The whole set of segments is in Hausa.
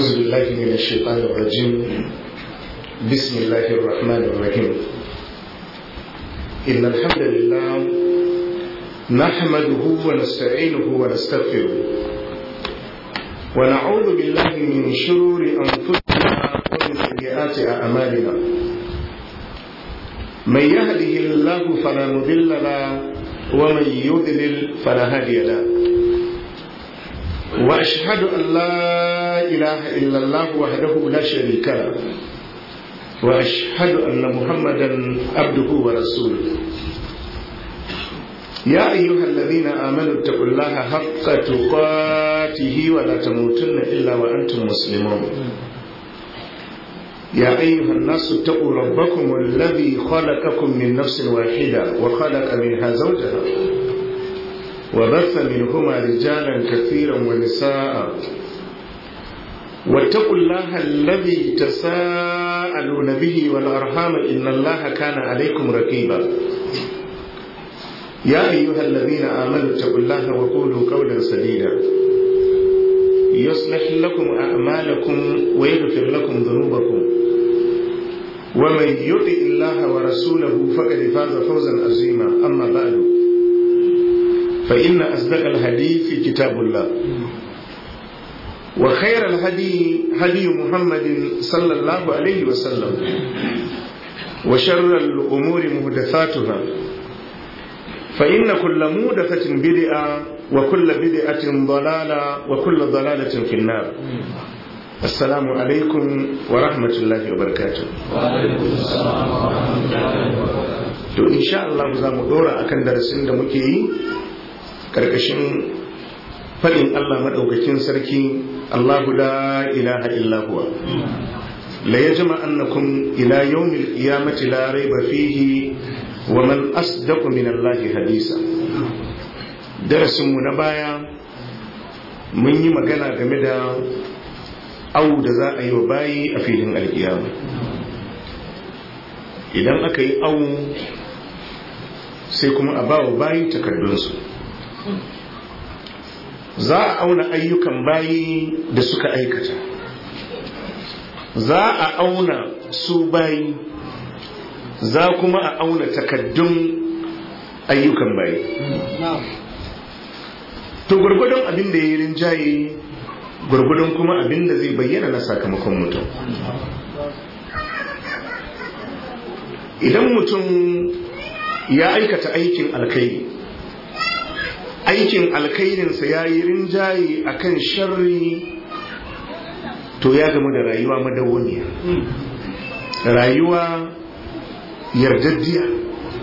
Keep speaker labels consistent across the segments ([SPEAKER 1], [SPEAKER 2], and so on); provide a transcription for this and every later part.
[SPEAKER 1] أعوذ بالله من الشيطان الرجيم بسم الله الرحمن الرحيم إن الحمد لله نحمده ونستعينه ونستغفره ونعوذ بالله من شرور أنفسنا ومن سيئات أعمالنا من يهده الله فلا مضل له ومن يضلل فلا هادي له واشهد ان لا اله الا الله وحده لا شريك له واشهد ان محمدا عبده ورسوله يا ايها الذين امنوا اتقوا الله حق تقاته ولا تموتن الا وانتم مسلمون يا ايها الناس اتقوا ربكم الذي خلقكم من نفس واحده وخلق منها زوجها وبث منهما رجالا كثيرا ونساء واتقوا الله الذي تساءلون به والارحام ان الله كان عليكم رقيبا يا ايها الذين امنوا اتقوا الله وقولوا قولا سديدا يصلح لكم اعمالكم ويغفر لكم ذنوبكم ومن يطع الله ورسوله فقد فاز فوزا عظيما اما بعد فإن أصدق الحديث كتاب الله وخير الهدي هدي محمد صلى الله عليه وسلم وشر الأمور محدثاتها فإن كل محدثة بدعة وكل بدعة ضلالة وكل ضلالة في النار السلام عليكم ورحمة الله وبركاته
[SPEAKER 2] وعليكم السلام ورحمة الله وبركاته
[SPEAKER 1] to insha Allah za mu dora akan darasin da muke yi karkashin faɗin Allah maɗaukakin sarki Allahu la ilaha illa huwa la yajma annakum ila yawmil qiyamati la rayba fihi wa man asdaqu min Allah hadisa darasin mu na baya mun yi magana game da awu da za a yi wa bayi a filin alkiyama idan aka yi awu sai kuma a ba wa bayi takardunsu za a auna ayyukan bayi da suka aikata za a auna su bayi za kuma a auna takaddun ayyukan bayi to gwargwadon abin da ya yi rinjaye gwargwadon kuma abin da zai bayyana na sakamakon mutum idan mutum ya aikata aikin alkhairi aikin alkhairinsa ya yi rinjaye a kan sharri to ya gamu da rayuwa madawwamiya rayuwa yardaddiya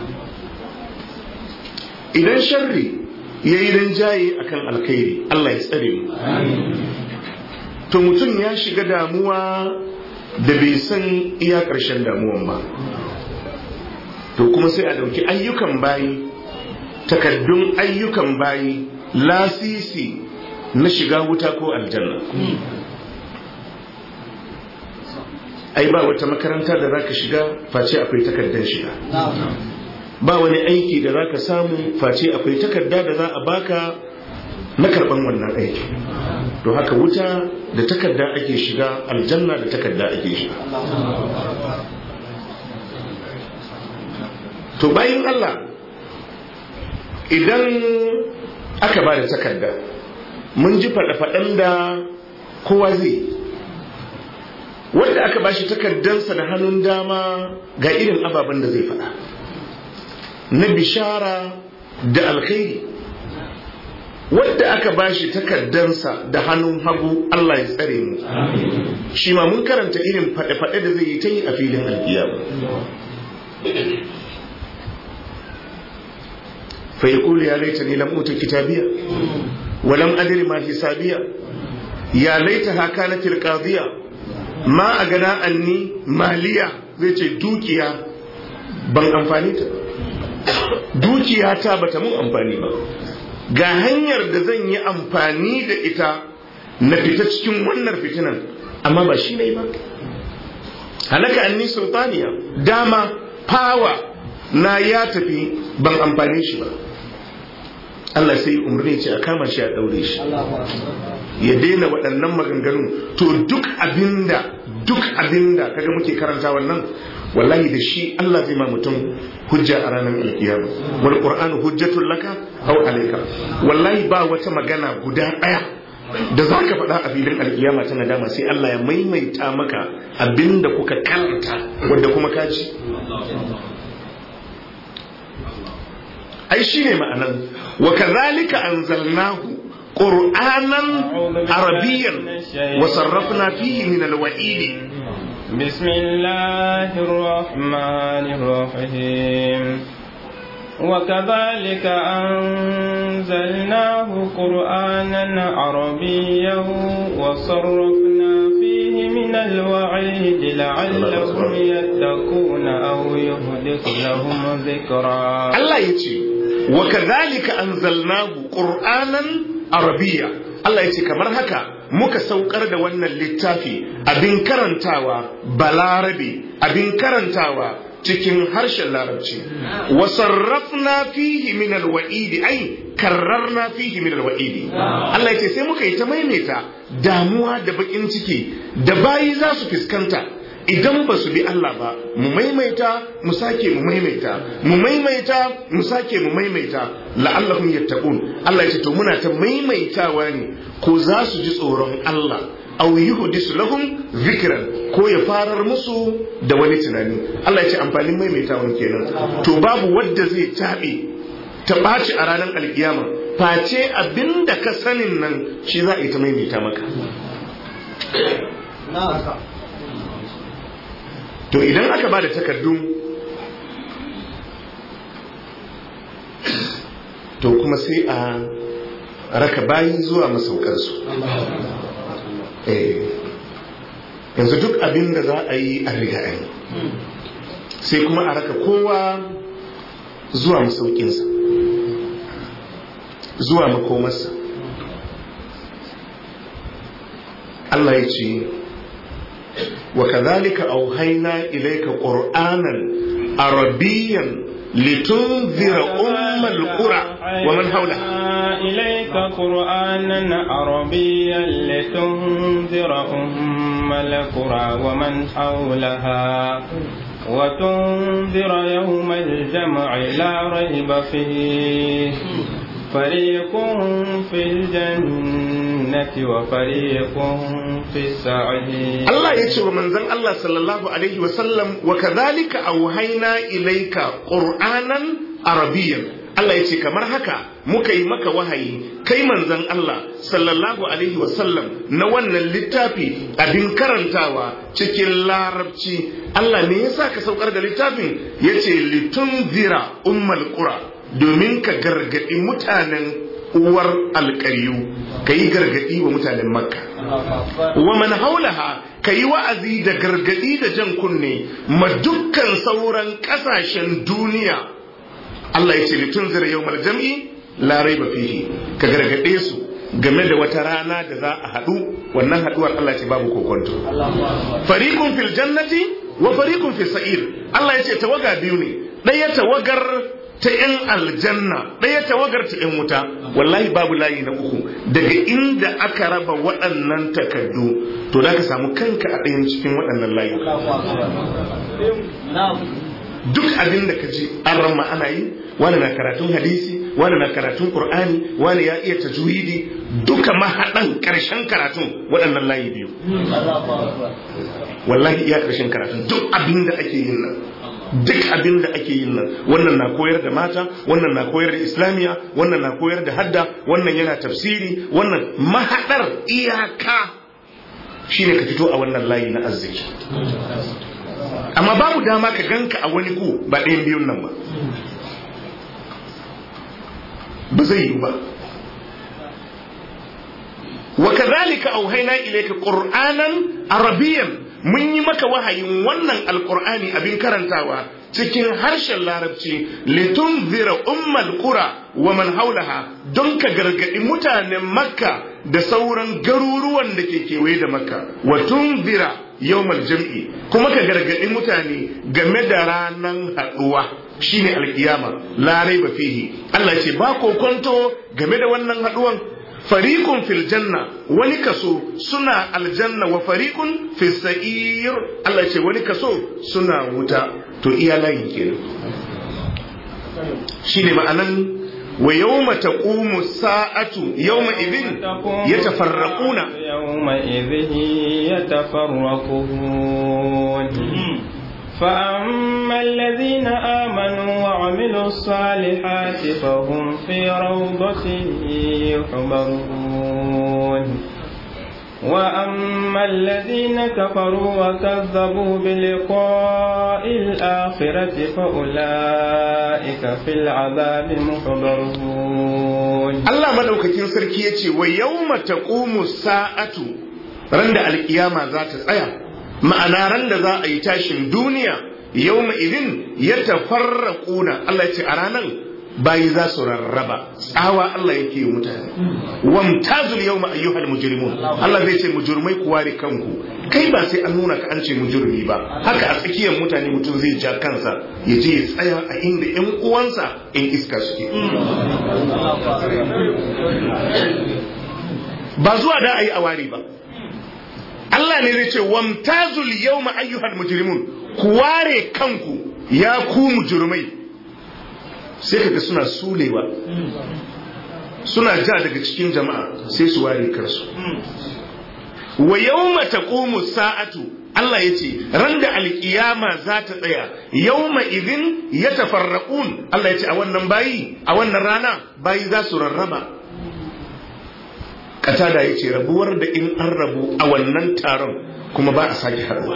[SPEAKER 1] idan sharri ya yi rinjaye a kan alkhairi Allah ya tsare mu to mutum ya shiga damuwa da bai san iya ƙarshen damuwan ba to kuma sai a ɗauki ayyukan bayi takaddun ayyukan bayi lasisi na shiga wuta ko aljanna ai ba wata makaranta da zaka shiga face akwai takardar shiga ba wani aiki da zaka samu face akwai takarda da za a baka na karban wannan aiki to haka wuta da takarda ake shiga aljanna da takarda ake shiga to bayan Allah idan aka ba da takarda mun ji faɗa-faɗan da kowa zai wanda aka ba shi takardansa da hannun dama ga irin ababen da zai faɗa na bishara da alkhairi wadda aka ba shi takardansa da hannun hagu Allah ya tsare mu shi ma mun karanta irin faɗe-faɗe da zai yi ta yi a filin alkiyama فيقول يا ليتني لم أوت كتابية ولم أدر ما حسابية يا ليتها كانت القاضية ما أغنى عني مالية زي دوكيا ban amfani ta dukiya ta bata mun amfani ba ga hanyar da zan yi amfani da ita na fita cikin wannan fitinan amma ba shi ne ba halaka anni sultaniya dama fawa na ya tafi ban amfani shi ba Allah sai umarni ce a kama shi a daure shi ya daina waɗannan maganganun to duk abinda duk abinda kaga muke karanta wannan wallahi da shi Allah zai ma mutum hujja a ranar alkiyama wal qur'anu hujjatul laka aw alayka wallahi ba wata magana guda ɗaya da za ka faɗa a filin alkiyama ta nadama sai Allah ya maimaita maka abinda kuka karanta wanda kuma ka ci ai shine ma'anan wa kadhalika anzalnahu qur'anan arabiyyan wa sarrafna fihi min alwa'id
[SPEAKER 2] بسم الله الرحمن الرحيم وكذلك أنزلناه قرآنا عربيا وصرفنا فيه من الوعيد لعلهم يتقون أو يهدث لهم ذكرا
[SPEAKER 1] الله يتي وكذلك أنزلناه قرآنا عربيا Allah ya ce kamar haka muka saukar da wannan littafi abin karantawa balarabe abin karantawa cikin harshen larabci wa sarrafna fihi min alwa'idi ai karrarna fihi min alwa'idi Allah yace sai muka yi ta maimaita damuwa da bakin ciki da bayi za su fuskanta idan ba su bi Allah ba mu maimaita mu sake mu maimaita mu maimaita mu sake mu maimaita la'allahum yattaqun Allah yace to muna ta maimaitawa ne ko za su ji tsoron Allah aw yuhdisu lahum zikran ko ya farar musu da wani tunani Allah ya ce amfanin maimaitawan kenan to babu wadda zai tabe ta ɓaci a ranar alkiyama face abinda ka sanin nan shi za a yi ta maimaita maka to idan aka ba da takardun to kuma sai a raka bayi zuwa masaukarsu yanzu duk abin da za a yi a riga yi sai kuma a raka kowa zuwa masaukinsa zuwa makomarsa Allah ya ce wa kadhalika auhayna ilayka qur'anan arabiyyan litunzira ummal qura wa man hawlaha
[SPEAKER 2] إليك قرآنا عربيا لتنذر أم القرى ومن حولها وتنذر يوم الجمع لا ريب فيه فريق في الجنة وفريق في السعير
[SPEAKER 1] الله يتشو من ذن الله صلى الله عليه وسلم وكذلك أوهينا إليك قرآنا عربيا Allah ya ce kamar haka muka yi maka wahayi kai manzan Allah sallallahu alaihi wasallam na wannan littafi abin karantawa cikin larabci Allah ne yasa ka saukar da littafin ya ce litunzira ummal qura domin ka gargadi mutanen uwar alƙaryu ka yi gargadi wa mutanen makka wa man haulaha ka yi wa'azi da gargadi da jan kunne ma dukkan sauran ƙasashen duniya Allah ya ce litunzira yawmal jam'i la raiba fihi ka gargade su game da wata rana da za a haɗu wannan haɗuwar Allah ce babu kokonto fariqun fil jannati wa fariqun fis sa'ir Allah ya ce tawaga biyu ne ɗaya tawagar ta yan aljanna ɗaya tawagar ta yan wuta wallahi babu layi na uku daga inda aka raba waɗannan takardu to da ka samu kanka a ɗayan cikin waɗannan layi duk abin da ka ji an ramma ana yi wani na karatun hadisi wani na karatun qur'ani wani ya iya tajwidi duka mahaɗan ƙarshen karatun waɗannan layi biyu wallahi iya ƙarshen karatun duk abin da ake yin nan duk abin da ake yin nan wannan na koyar da mata wannan na koyar da islamiya wannan na koyar da hadda wannan yana tafsiri wannan mahaɗar iyaka shine ka fito a wannan layi na arziki amma babu dama ka ganka a wani ku ba ɗayan biyun nan ba ba zai yi ba wa kadhalika auhayna ilayka qur'anan arabiyyan mun yi maka wahayin wannan alqur'ani abin karantawa cikin harshen larabci litunzira ummal qura wa man haulaha don ka gargadi mutanen makka da sauran garuruwan da ke kewaye da makka wa tunzira yawmal jam'i kuma ka gargadi mutane game da ranan haduwa shine alkiyama la raiba fihi Allah ce ba kokonto game da wannan haduwan fariqun fil janna wani kaso suna aljanna wa fariqun fis sa'ir Allah ce wani kaso suna wuta to iya layin kenan shine ma'anan wa yawma taqumu sa'atu yawma idhin yatafarraquna
[SPEAKER 2] yawma idhin yatafarraqun فأما الذين آمنوا وعملوا الصالحات فهم في روضة يحبرون وأما الذين كفروا وكذبوا بلقاء الآخرة فأولئك في العذاب محضرون
[SPEAKER 1] الله مدوكتين سركية ويوم تقوم الساعة رند القيامة ذات الآية ma'ana ran da za a yi tashin duniya yau idin ya tafarraƙuna Allah ya ce a ranar bayi za su rarraba tsawa Allah yake yi mutane wamtazul yau ayyuhal mujrimun Allah zai ce mujurmai ku ware kanku kai ba sai an nuna ka an ce mujurmi ba haka a tsakiyar mutane mutum zai ja kansa ya je ya tsaya a inda yan uwansa in iska suke ba zuwa da a yi a ware ba Allah ne zai ce wamtazul yawma ayyuhal mujrimun ku ware kanku ya ku mujrimai sai kaga suna sulewa suna ja daga cikin jama'a sai su ware kansu wa yawma taqumu sa'atu Allah ya ce ran da alkiyama za ta tsaya yawma idin yatafarraqun Allah ya ce a wannan bayi a wannan rana bayi za su rarraba katada ya ce rabuwar da in an rabu a wannan taron kuma ba a sake haɗuwa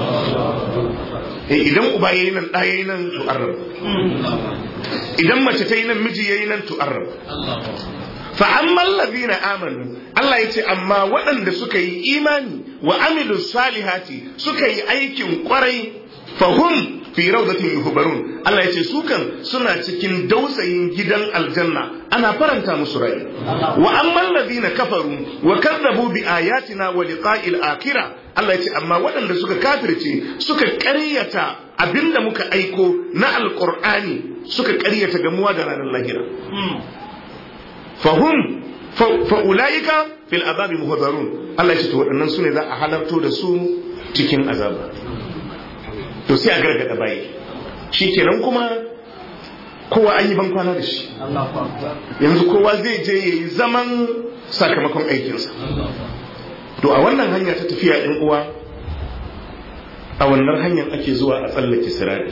[SPEAKER 1] idan uba ya yi nan ɗaya yi nan to an rabu idan mace ta yi nan miji ya yi nan to an rabu fa'amman lazina amanu Allah ya ce amma waɗanda suka yi imani wa amilu salihati suka yi aikin kwarai fahum fi rawdatin yuhbarun Allah ya ce su kan suna cikin dausayin gidan aljanna ana faranta musu rai wa amman ladina kafaru wa kadzabu bi ayatina wa liqa'il akhirah Allah ya ce amma waɗanda suka kafirce suka ƙaryata abinda muka aiko na alqur'ani suka ƙaryata gamuwa da ranar lahira fahum fa ulaika fil azabi muhdarun Allah ya ce to waɗannan sune za a halarto da su cikin azaba to sai a gargada bayi shi kenan kuma kowa an yi ban kwana da shi yanzu kowa zai je ya yi zaman sakamakon aikinsa to a wannan hanya ta tafiya ɗin uwa a wannan hanyar ake zuwa a tsallake sirari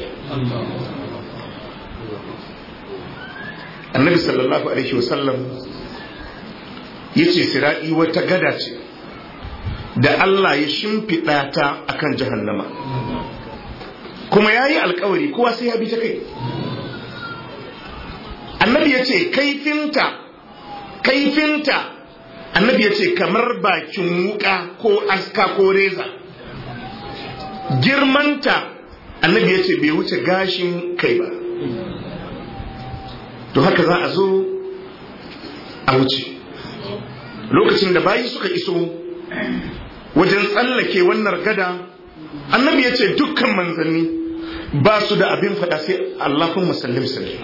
[SPEAKER 1] annabi sallallahu alaihi wasallam ya ce sirari wata gada ce da Allah ya shimfiɗa ta akan jahannama kuma ya yi alkawari kowa sai ya bi ta kai annabi ya ce kaifinta kaifinta annabi ya ce kamar bakin wuka ko aska ko reza girmanta annabi ya ce bai wuce gashin kai ba to haka za a zo a wuce lokacin da bayi suka iso wajen tsallake wannan gada annabi ya ce dukkan manzanni ba su da abin faɗa sai Allahun musallim sallim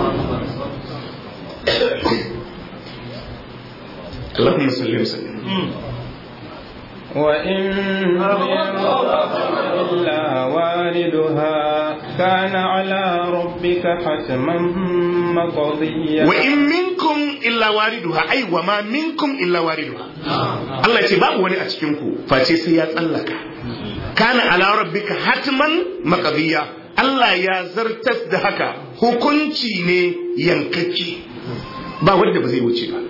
[SPEAKER 1] Allahun musallim sallim
[SPEAKER 2] وإن إلا واردها كان على ربك حتما مقضيا
[SPEAKER 1] وإن منكم إلا واردها أي وما منكم إلا واردها الله يتبع وني أتكنكو فاتي سيات الله كان على ربك حتما مقضيا Allah ya zartas da haka hukunci ne yankacci ba wanda ba zai wuce ba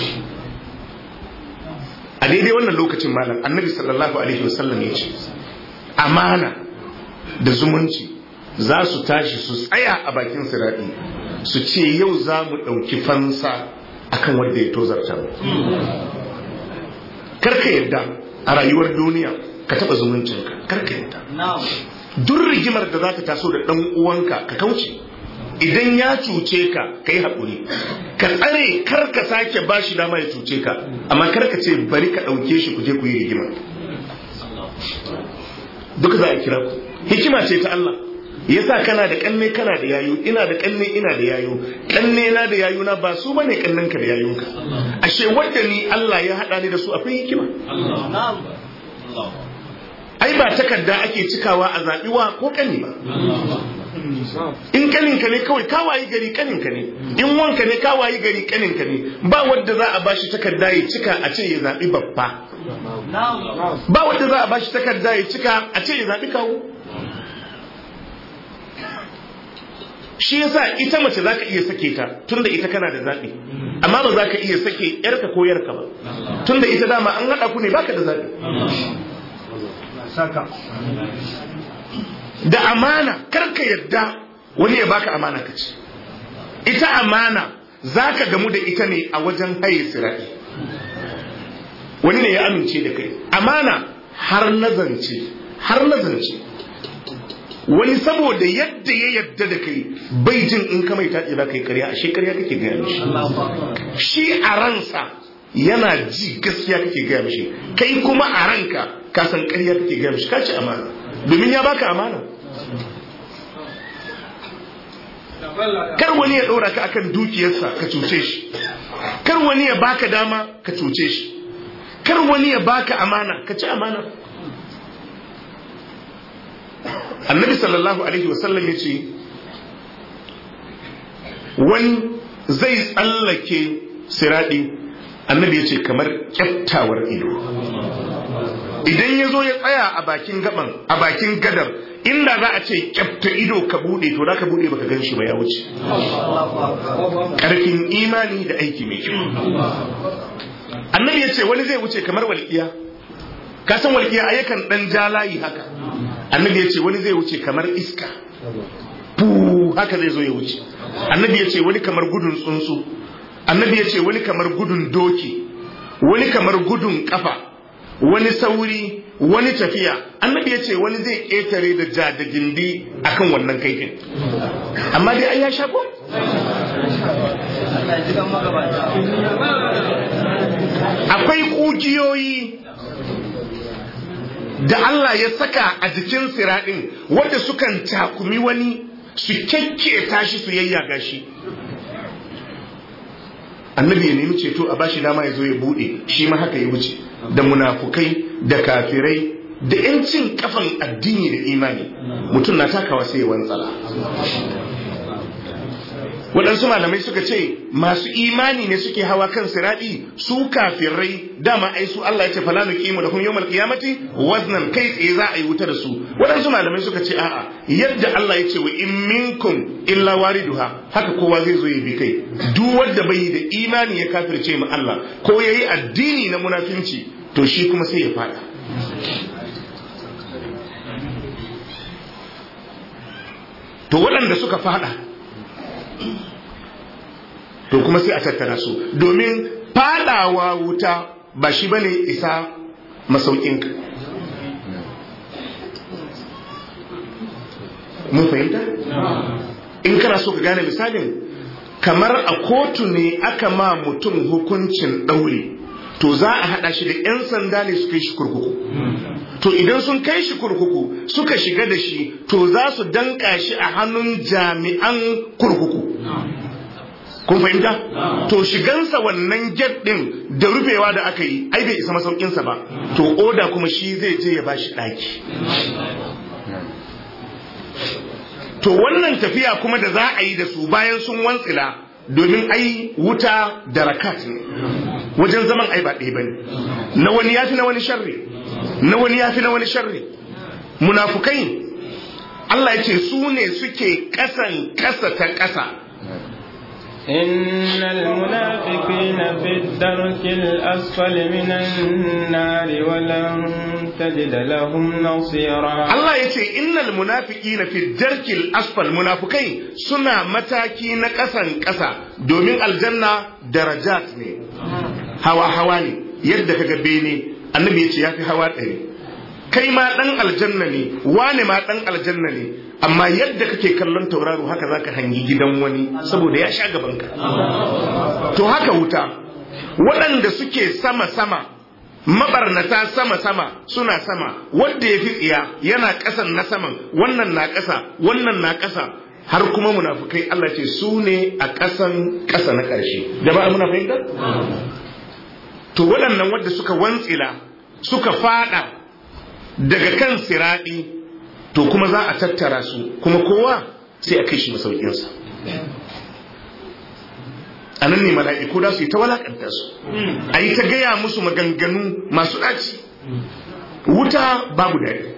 [SPEAKER 1] a daidai wannan lokacin malam annabi sallallahu alaihi wasallam ya ce amana da zumunci za su tashi su tsaya a bakin siraɗi su ce yau za mu ɗauki fansa akan wanda ya tozarta mu karka yadda a rayuwar duniya ka taɓa zumuncinka karka yadda duk rigimar da za ta taso da ɗan uwanka ka kauce idan ya cuce ka ka yi haƙuri ka tsare kar ka sake ba shi dama ya cuce ka amma kar ka ce bari ka ɗauke shi ku je ku yi rigima duk za a kira ku hikima ce ta Allah yasa kana da kanne kana da yayu ina da kanne ina da yayu kanne na da yayu na ba su bane kannen ka da yayunka ashe wadda ni Allah ya haɗa ni da su akwai hikima ai ba takarda ake cikawa a zaɓiwa ko ƙani ba in kaninka ne kawai kawayi gari kaninka ne in wanka ne kawayi gari kaninka ne ba wadda za a bashi takarda ya cika a ce ya zaɓi babba ba wadda za a bashi takarda ya cika a ce ya zaɓi kawo shi yasa ita mace za ka iya sake ta tunda ita kana da zaɓi amma ba za ka iya sake yarka ko yarka ba tunda ita dama an haɗa ku ne baka da zaɓi da amana karka yadda wani ya baka amana ka ci ita amana za ka gamu da ita ne a wajen haye sirai wani ne ya amince da kai amana har nazance har nazance wani saboda yadda ya yadda da kai bai jin in ka mai taɗi za ka yi karya ashe karya kake gaya mishi shi a ransa yana ji gaskiya kake gaya mishi kai kuma a ranka ka san karya kake gaya mishi ka ci amana domin ya baka amana kar wani ya ɗora ka akan dukiyarsa ka cuce shi kar wani ya baka dama ka cuce shi kar wani ya baka amana ka ci amana annabi sallallahu alaihi wasallam ya ce wani zai tsallake siraɗi annabi ya ce kamar kyaftawar ido idan ya zo ya tsaya a bakin gaban a bakin gadar inda za a ce kyafta ido ka bude to za ka bude baka gan shi ba ya wuce karfin imani da aiki mai kyau annabi ya ce wani zai wuce kamar walƙiya ka san walƙiya a yakan dan ja layi haka annabi ya ce wani zai wuce kamar iska fu haka zai zo ya wuce annabi ya ce wani kamar gudun tsuntsu annabi ya ce wani kamar gudun doki wani kamar gudun kafa wani sauri wani tafiya annabi ya ce wani zai ƙetare da ja da gindi akan wannan kaifin amma dai an ya shago akwai ƙugiyoyi da Allah ya saka a jikin siraɗin wadda sukan takumi wani su kyakketa shi su yayyaga shi annabi ya nemi ceto a bashi dama ya zo ya buɗe shi ma haka ya wuce da munafukai da kafirai da yancin kafan addini da imani mutum na takawa sai ya wantsala waɗansu malamai suka ce masu imani ne suke hawa kan siraɗi su kafirai dama ai su Allah ya ce fala nuqimu lahum yawmal qiyamati waznan kai tsaye za a yi wuta da su waɗansu malamai suka ce a'a yadda Allah ya ce wa in minkum illa wariduha haka kowa zai zo ya bi kai duk wanda bai da imani ya kafirce mu Allah ko yayi addini na munafinci to shi kuma sai ya fada to waɗanda suka fada to kuma sai a tattara su domin fadawa wuta ba shi bane isa masaukinka mun fahimta in kana so ka gane misalin kamar a kotu ne aka ma mutum hukuncin ɗaure to za a haɗa shi da 'yan sanda ne su kai shi kurkuku to idan sun kai shi kurkuku suka shiga da shi to za su danka shi a hannun jami'an kurkuku kun fahimta to shigansa wannan get din da rufewa da aka yi ai bai isa masaukinsa ba to oda kuma shi zai je ya bashi ɗaki to wannan tafiya kuma da za a yi da su bayan sun wantsila domin ai wuta da rakat ne wajen zaman ai ba ɗaya bane na wani yafi na wani sharri na wani yafi na wani sharri munafukai Allah ya ce su ne suke kasan kasa ta kasa
[SPEAKER 2] إن المنافقين في الدرك الأسفل من النار ولن تجد لهم نصيرا
[SPEAKER 1] Allah ya ce innal munafiqina fi darkil asfal munafukai suna mataki na ƙasan ƙasa domin aljanna darajat ne hawa hawa ne yadda kaga bene annabi ya ce yafi hawa ɗari kai ma ɗan aljanna ne wane ma ɗan aljanna ne amma yadda kake kallon tauraro haka zaka hangi gidan wani saboda ya sha gabanka to haka wuta waɗanda suke sama-sama mabarnata sama-sama suna sama wanda ya fi tsiya yana ƙasan na saman wannan na ƙasa wannan na ƙasa har kuma munafukai Allah ce su ne a ƙasan ƙasa na ƙarshe jama'a muna fahimta to waɗannan wadda suka wantsila suka fada daga kan siraɗi to kuma za a tattara su kuma kowa sai a kai shi masaukinsa a nan ne mala'iku da su yi ta walakanta su a yi ta gaya musu maganganu masu ɗaci wuta babu daɗi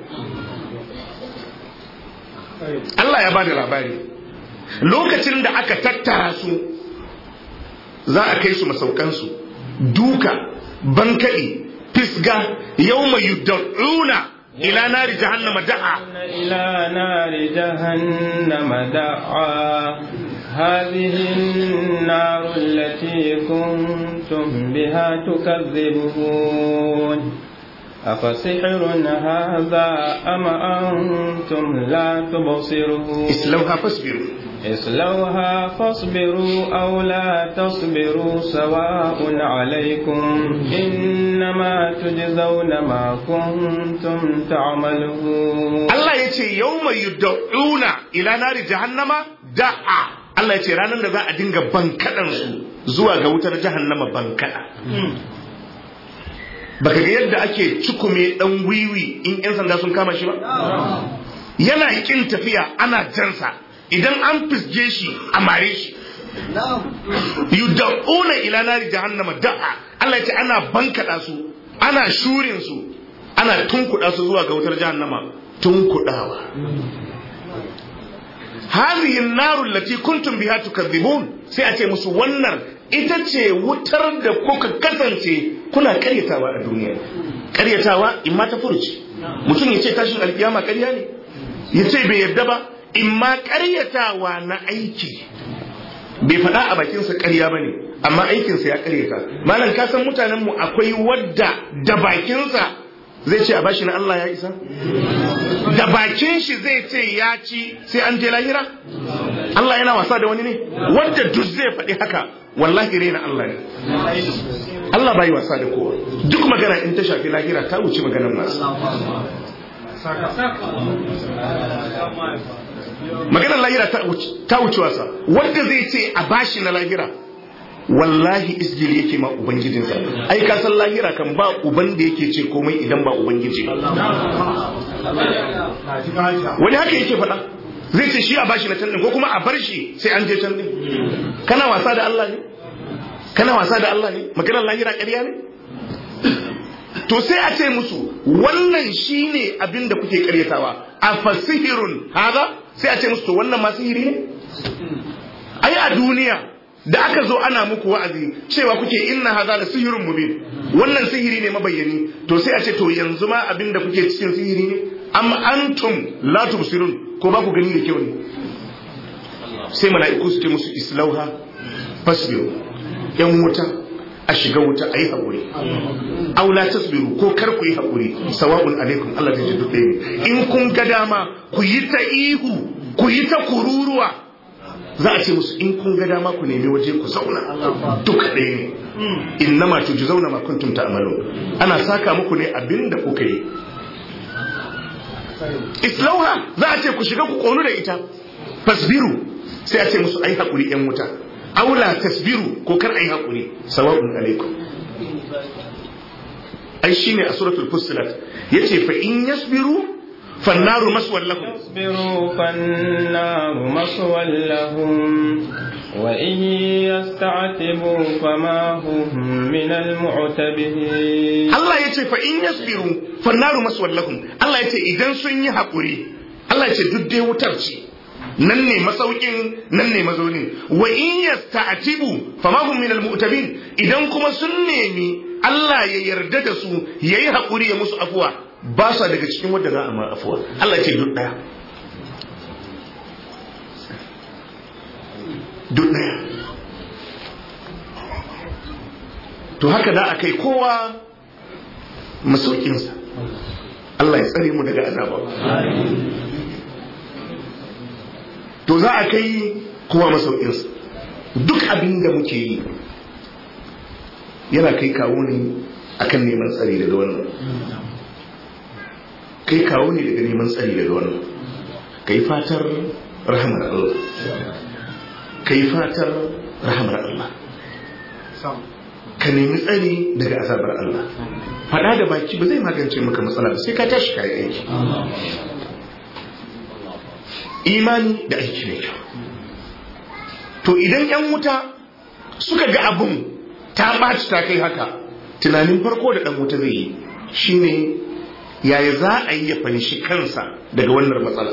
[SPEAKER 1] Allah ya ba da labari lokacin da aka tattara su za a kai su masaukansu duka bankaɗi fisga yau mai yudda'una ila nari jahannama da'a
[SPEAKER 2] إلى نار جهنم دعا هذه النار التي كنتم بها تكذبون أفسحر هذا أم أنتم لا تبصرون
[SPEAKER 1] islauha fasbiru
[SPEAKER 2] اصلوها فاصبروا أو لا تصبروا سواء عليكم إنما تجزون ما كنتم تعملون
[SPEAKER 1] Allah ya ce yau mai yudda'una ila nari jahannama da'a Allah ya ce ranar da za a dinga bankaɗansu zuwa ga wutar jahannama bankaɗa baka ga yadda ake cikume ɗan wiwi in 'yan sanda sun kama shi ba yana ƙin tafiya ana jansa idan an fisge shi a mare shi yudda'una ila nari jahannama da'a Allah ya ce ana bankaɗa su ana shurin su ana tunkuɗa su zuwa ga wutar jahannama tunkuɗawa hadhihi an-naru allati kuntum biha tukadhibun sai a ce musu wannan ita ce wutar da kuka kasance kuna karyatawa a duniya karyatawa in ma ta furuci mutum ya ce tashin alkiyama karya ne ya ce bai yarda ba in ma karyatawa na aiki bai faɗa a bakinsa karya ba ne amma aikinsa ya karyata malam ka san mutanenmu akwai wadda da bakinsa zai ce a bashi na Allah ya isa da bakin shi zai ce ya ci sai an je lahira Allah yana wasa da wani ne wanda duk zai faɗi haka wallahi rena Allah ne Allah bai wasa da kowa duk magana in ta shafi lahira ta wuce maganar masu maganar lahira ta wuce wasa wanda zai ce a bashi na lahira wallahi isgili yake ma ubangijinsa ai ka san lahira kan ba uban da yake ce komai idan ba ubangiji wani haka yake faɗa zai ce shi a bashi na can din ko kuma a bar shi sai an je can din kana wasa da Allah ne kana wasa da Allah ne maganar lahira ƙarya ne to sai a ce musu wannan shine abin da kuke ƙaryatawa a fasihirun haza sai a ce musu to wannan ma sihiri ne ai a duniya da aka zo ana muku wa'azi cewa kuke inna haza da sihirun mubin wannan sihiri ne mabayyani to sai a ce to yanzu ma abin da kuke cikin sihiri ne am antum la tubsirun ko ba ku gani da kyau ne sai mala'iku su ce musu islauha fasbiru yan wuta a shiga wuta a yi haƙuri aw la tasbiru ko kar ku yi haƙuri sawa'un alaikum Allah zai ji duk in kun ga dama ku yi ta ihu ku yi ta kururuwa za a ce musu in kun ga dama ku nemi waje ku zauna duka ɗaya ne innama tujzauna ma kuntum ta'malun ana saka muku ne abin da kuka yi islauha za a ce ku shiga ku konu da ita fasbiru sai a ce musu ai hakuri yan wuta aula tasbiru ko kar ai hakuri sawa'un alaikum ai shine a suratul fussilat yace fa in yasbiru فالنار مسوى لهم
[SPEAKER 2] اصبروا فالنار مسوى لهم وإن يستعتبوا فما هم من المعتبين
[SPEAKER 1] الله يتي فإن يصبروا فالنار مسوى لهم الله يتي إذن سني حقوري الله يتي ددي وترشي nan ne masaukin nan ne mazaunin wa in yasta'tibu fama hum min almu'tabin idan kuma sun nemi Allah ya yarda da su yayi hakuri ya musu afuwa ba sa daga cikin wadda za a ma afuwa Allah ce duk daya duk daya to haka da a kai kowa masaukinsa Allah ya tsare mu daga azaba to za a kai kowa masaukinsa duk abin da muke yi yana kai kawo ne akan neman tsari daga wannan kai kawo ne daga neman tsari daga wannan kai fatar rahamar Allah kai fatar rahamar Allah ka nemi tsari daga azabar Allah faɗa da baki ba zai magance maka matsala ba sai ka tashi kayi aiki imani da aiki mai kyau to idan 'yan wuta suka ga abun ta ɓaci ta kai haka tunanin farko da ɗan wuta zai yi shine yaya za a yi ya fanshi kansa daga wannan matsala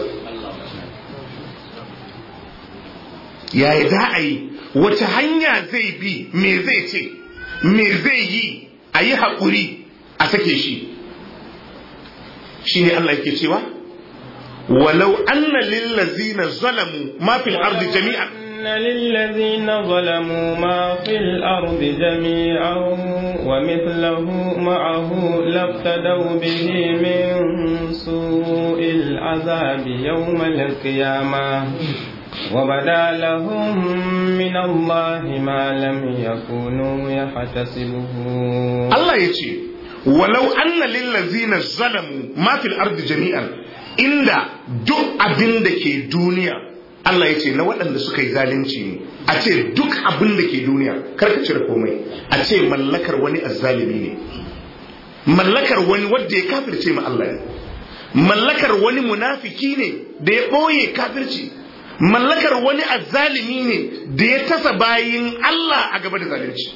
[SPEAKER 1] yaya za a yi wace hanya zai bi me zai ce me zai yi a yi haƙuri a sake shi shi ne Allah yake cewa walau anna lillazina zalamu ma fil ardi jami'an
[SPEAKER 2] أن للذين ظلموا ما في الأرض جميعا ومثله معه لافتدوا به من سوء العذاب يوم القيامة وبدا لهم من الله ما لم يكونوا يحتسبه
[SPEAKER 1] Allah ya ce walau anna lillazina zalamu ma fil ardi jami'an inda duk abin da ke duniya Allah ya ce na waɗanda suka yi zalunci ne a ce duk abin da ke duniya kar ka cire komai a ce mallakar wani azzalimi ne mallakar wani wanda ya kafirce ma Allah ne mallakar wani munafiki ne da ya ɓoye kafirci mallakar wani azzalimi ne da ya tasa bayin Allah a gaba da zalunci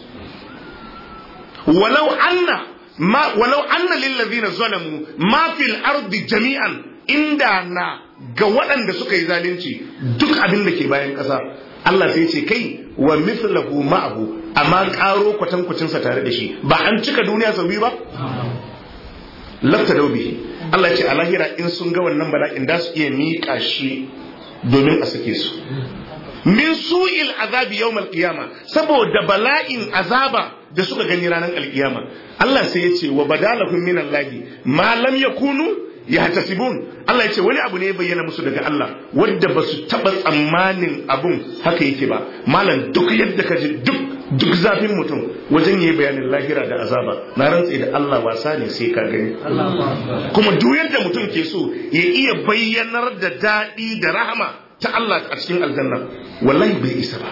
[SPEAKER 1] walau anna ma walau anna lillazina zalamu ma fil ardi jami'an inda na ga waɗanda suka yi zalunci duk abin da ke bayan ƙasa Allah sai ce kai wa mithlahu ma'ahu amma ƙaro kwatankwacinsa tare da shi ba an cika duniya sau biyu ba lafta bihi Allah ce a lahira in sun ga wannan bala'in da su iya miƙa shi domin a sake su min su'il azabi yawmal qiyama saboda bala'in azaba da suka gani ranar alkiyama Allah sai ya ce wa badalahum min Allah ma lam yakunu yahtasibun Allah ya ce wani abu ne ya bayyana musu daga Allah wanda ba su taba tsammanin abun haka yake ba malam duk yadda ka ji duk duk zafin mutum wajen yi bayanin lahira da azaba na rantse da Allah wasa ne sai ka gani kuma duk yadda mutum ke so ya iya bayyanar da daɗi da rahama ta Allah a cikin aljanna wallahi bai isa ba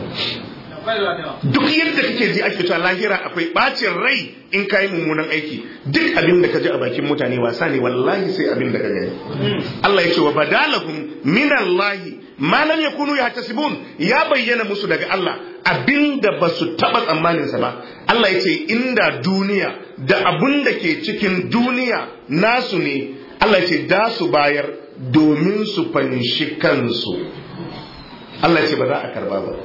[SPEAKER 1] duk yadda kake ji ake cewa lahira akwai bacin rai in ka yi mummunan aiki duk abin da ka ji a bakin mutane wasa ne wallahi sai abin da ka gani Allah ya ce wa badalahum min Allah ma lam yakunu yahtasibun ya bayyana musu daga Allah abin da ba su taba tsammanin sa ba Allah ya ce inda duniya da abin da ke cikin duniya nasu ne Allah ya ce da su bayar domin su fanshi kansu Allah ya ce ba za a karba ba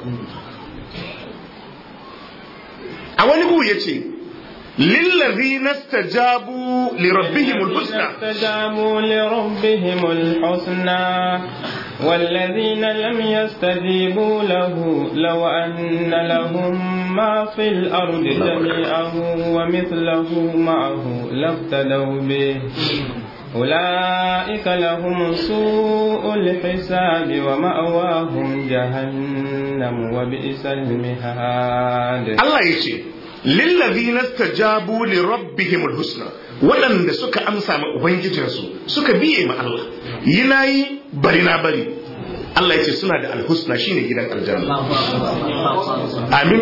[SPEAKER 1] a wani gu ya ce lillazi nastajabu lirabbihimul husna
[SPEAKER 2] استجابوا لربهم الحسنى والذين لم يستجيبوا له لو أن لهم ما في الأرض جميعا ومثله معه لافتدوا به أولئك لهم سوء الحساب ومأواهم جهنم وبئس المهاد
[SPEAKER 1] Allah ya ce lillazi nastajabu li rabbihimul husna waɗanda suka amsa ma ubangijinsu suka biye ma Allah yi na yi bari na bari Allah ya ce suna da alhusna shine gidan aljanna amin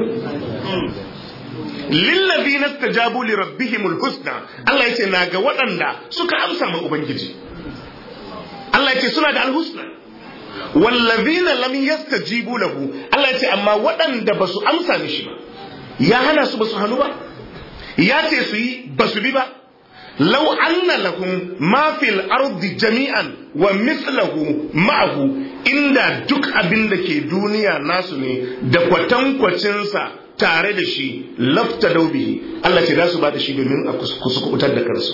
[SPEAKER 1] lillazi nastajabu li rabbihimul husna Allah ya ce na ga waɗanda suka amsa ma ubangiji Allah ya ce suna da alhusna wallazina lam yastajibu lahu Allah ya ce amma waɗanda ba su amsa mishi ba ya hana su ba su hannu ba ya ce su yi ba su bi ba law anna lahum ma fil ardi jami'an wa mithluhu ma'ahu inda duk abin da ke duniya nasu ne da kwatankwacinsa tare da shi lafta daubihi Allah ce za su ba da shi domin a kusukutar da kansu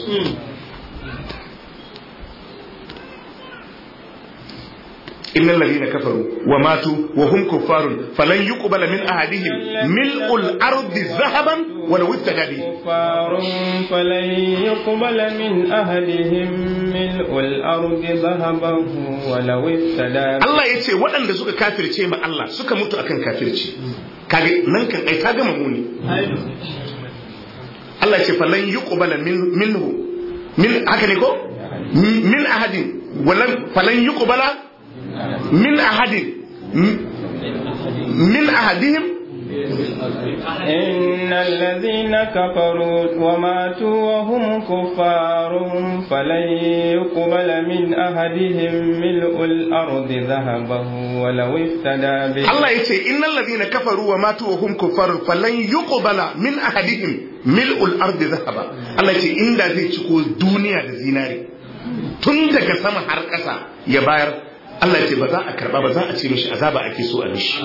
[SPEAKER 1] إن الذين كفروا وماتوا وهم كفار فلن يقبل من أحدهم ملء الأرض ذهبا ولو افتدى به
[SPEAKER 2] كفار فلن يقبل من أهلهم ملء الأرض ذهبا ولو افتدى به
[SPEAKER 1] Allah ya ce waɗanda suka kafirce ma Allah suka mutu akan kafirci kage nan kan ai ka gama muni Allah ya ce falan yuqbala min minhu min haka ne ko min ahadin walan falan yuqbala min ahadin min ahadihim
[SPEAKER 2] إن الذين كفروا وماتوا وهم كفار فلن يقبل من أحدهم ملء الأرض ذهبا ولو افتدى به
[SPEAKER 1] Allah ya ce innal ladina kafaru wa matu wa hum kuffar falan yuqbala min ahadihim mil'ul ardi zahaba Allah ya ce inda zai ciko duniya da zinare tun daga sama har ƙasa ya bayar Allah ya ce ba za a karba ba za a ce mishi azaba ake so a mishi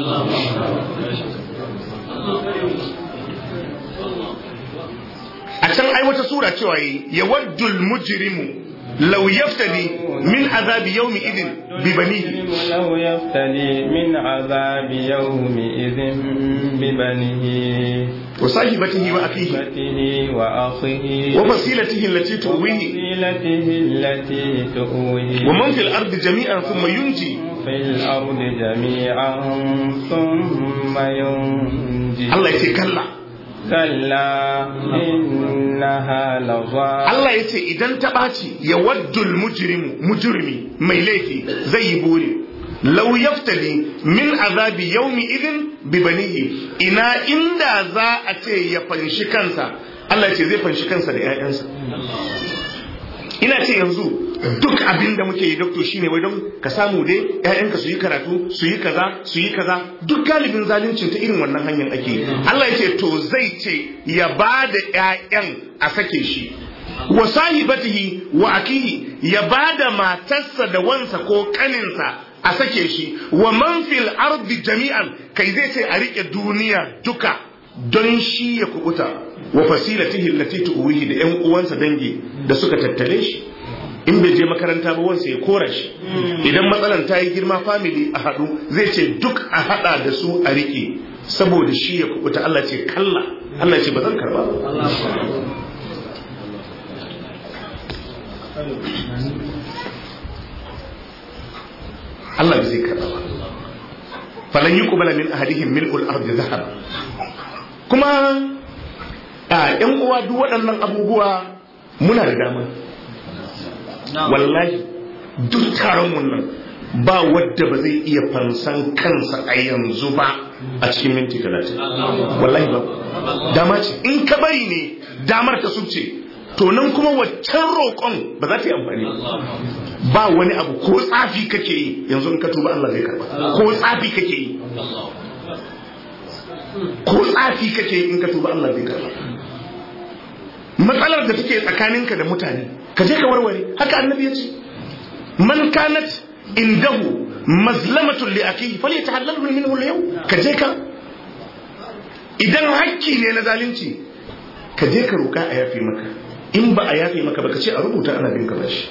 [SPEAKER 1] a can ai wata sura cewa yi yawaddul mujrimu law yaftadi min azabi yawmi idin bi banihi
[SPEAKER 2] لو يفتدي من عذاب يومئذ ببنيه
[SPEAKER 1] wa sahibatihi wa akhihi
[SPEAKER 2] وأخته وأخيه
[SPEAKER 1] wa fasilatihi allati tuwihi
[SPEAKER 2] وفصيلته التي تؤويه
[SPEAKER 1] wa man fil ardi jami'an thumma yunji
[SPEAKER 2] في الأرض جميعا ثم ينجي
[SPEAKER 1] Allah ya ce kalla
[SPEAKER 2] كلا إنها لظى
[SPEAKER 1] Allah ya ce idan ta ɓaci ya waddul mujrimu mujrimi mai laifi zai yi buri law yaftali min azabi yawmi idin bi banihi ina inda za a ce ya fanshi kansa Allah ya ce zai fanshi kansa da 'ya'yansa ina ce yanzu duk abin da muke yi doctor shine wai don ka samu dai ƴaƴanka su yi karatu su yi kaza su yi kaza duk galibin zaluncin ta irin wannan hanyar ake yi. Allah ya ce to zai ce ya ba da ƴaƴan a sake shi wa sahibatihi wa akihi ya ba da matarsa da wansa ko kaninsa a sake shi wa man fil ardi jami'an kai zai ce a rike duniya duka don shi ya kubuta wa fasilatihi allati tuwihi da ƴan uwansa dangi da suka tattale shi in bai je makaranta ba wansa ya kora shi idan matsalan ta yi girma family a haɗu zai ce duk a haɗa da su a riƙe saboda shi ya kubuta Allah ce kalla Allah ce ba zan karba ba Allah bai zai karba ba falan yi kubala min ahadihim mil'ul ardi zahab kuma a yan uwa duk waɗannan abubuwa muna da dama wallahi duk taron wannan ba wadda ba zai iya fansan kansa a yanzu ba a cikin minti talatin wallahi ba dama ce in ka bari ne damar ta subce to nan kuma waccan roƙon ba za ta yi amfani ba wani abu ko tsafi kake yi yanzu in ka tuba Allah zai karba ko tsafi kake yi ko tsafi kake yi in ka tuba Allah zai karba matsalar da take tsakaninka da mutane ka je ka warware haka annabi ya ce man kanat indahu mazlamatun li akihi falyatahallalhu minhu al-yawm ka je ka idan hakki ne na zalunci ka je ka roka a yafe maka in ba a yafe maka ba ka ce a rubuta ana bin ka bashi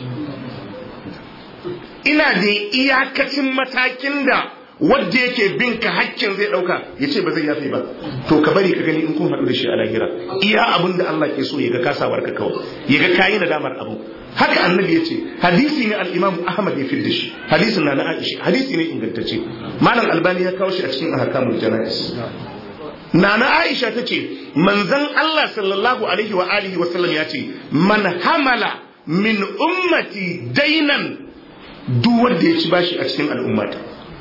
[SPEAKER 1] ina da iyakacin matakin da wadda yake bin ka hakkin zai dauka ya ce ba zai yafe ba to ka bari ka gani in kun haɗu da shi a lahira iya abin da Allah ke so ya ga kasawar ka kawai ya ga kayi nadamar abu haka annabi ya ce hadisi ne al-imam ahmad ya fidda shi hadisin na na aisha hadisi ne ingantacce malam albani ya kawo shi a cikin ahkamul janais Nana Aisha ta ce, manzan Allah sallallahu Alaihi wa alihi wa sallam ya ce, man hamala min ummati dainan duk wanda ya ci bashi a cikin al'ummata.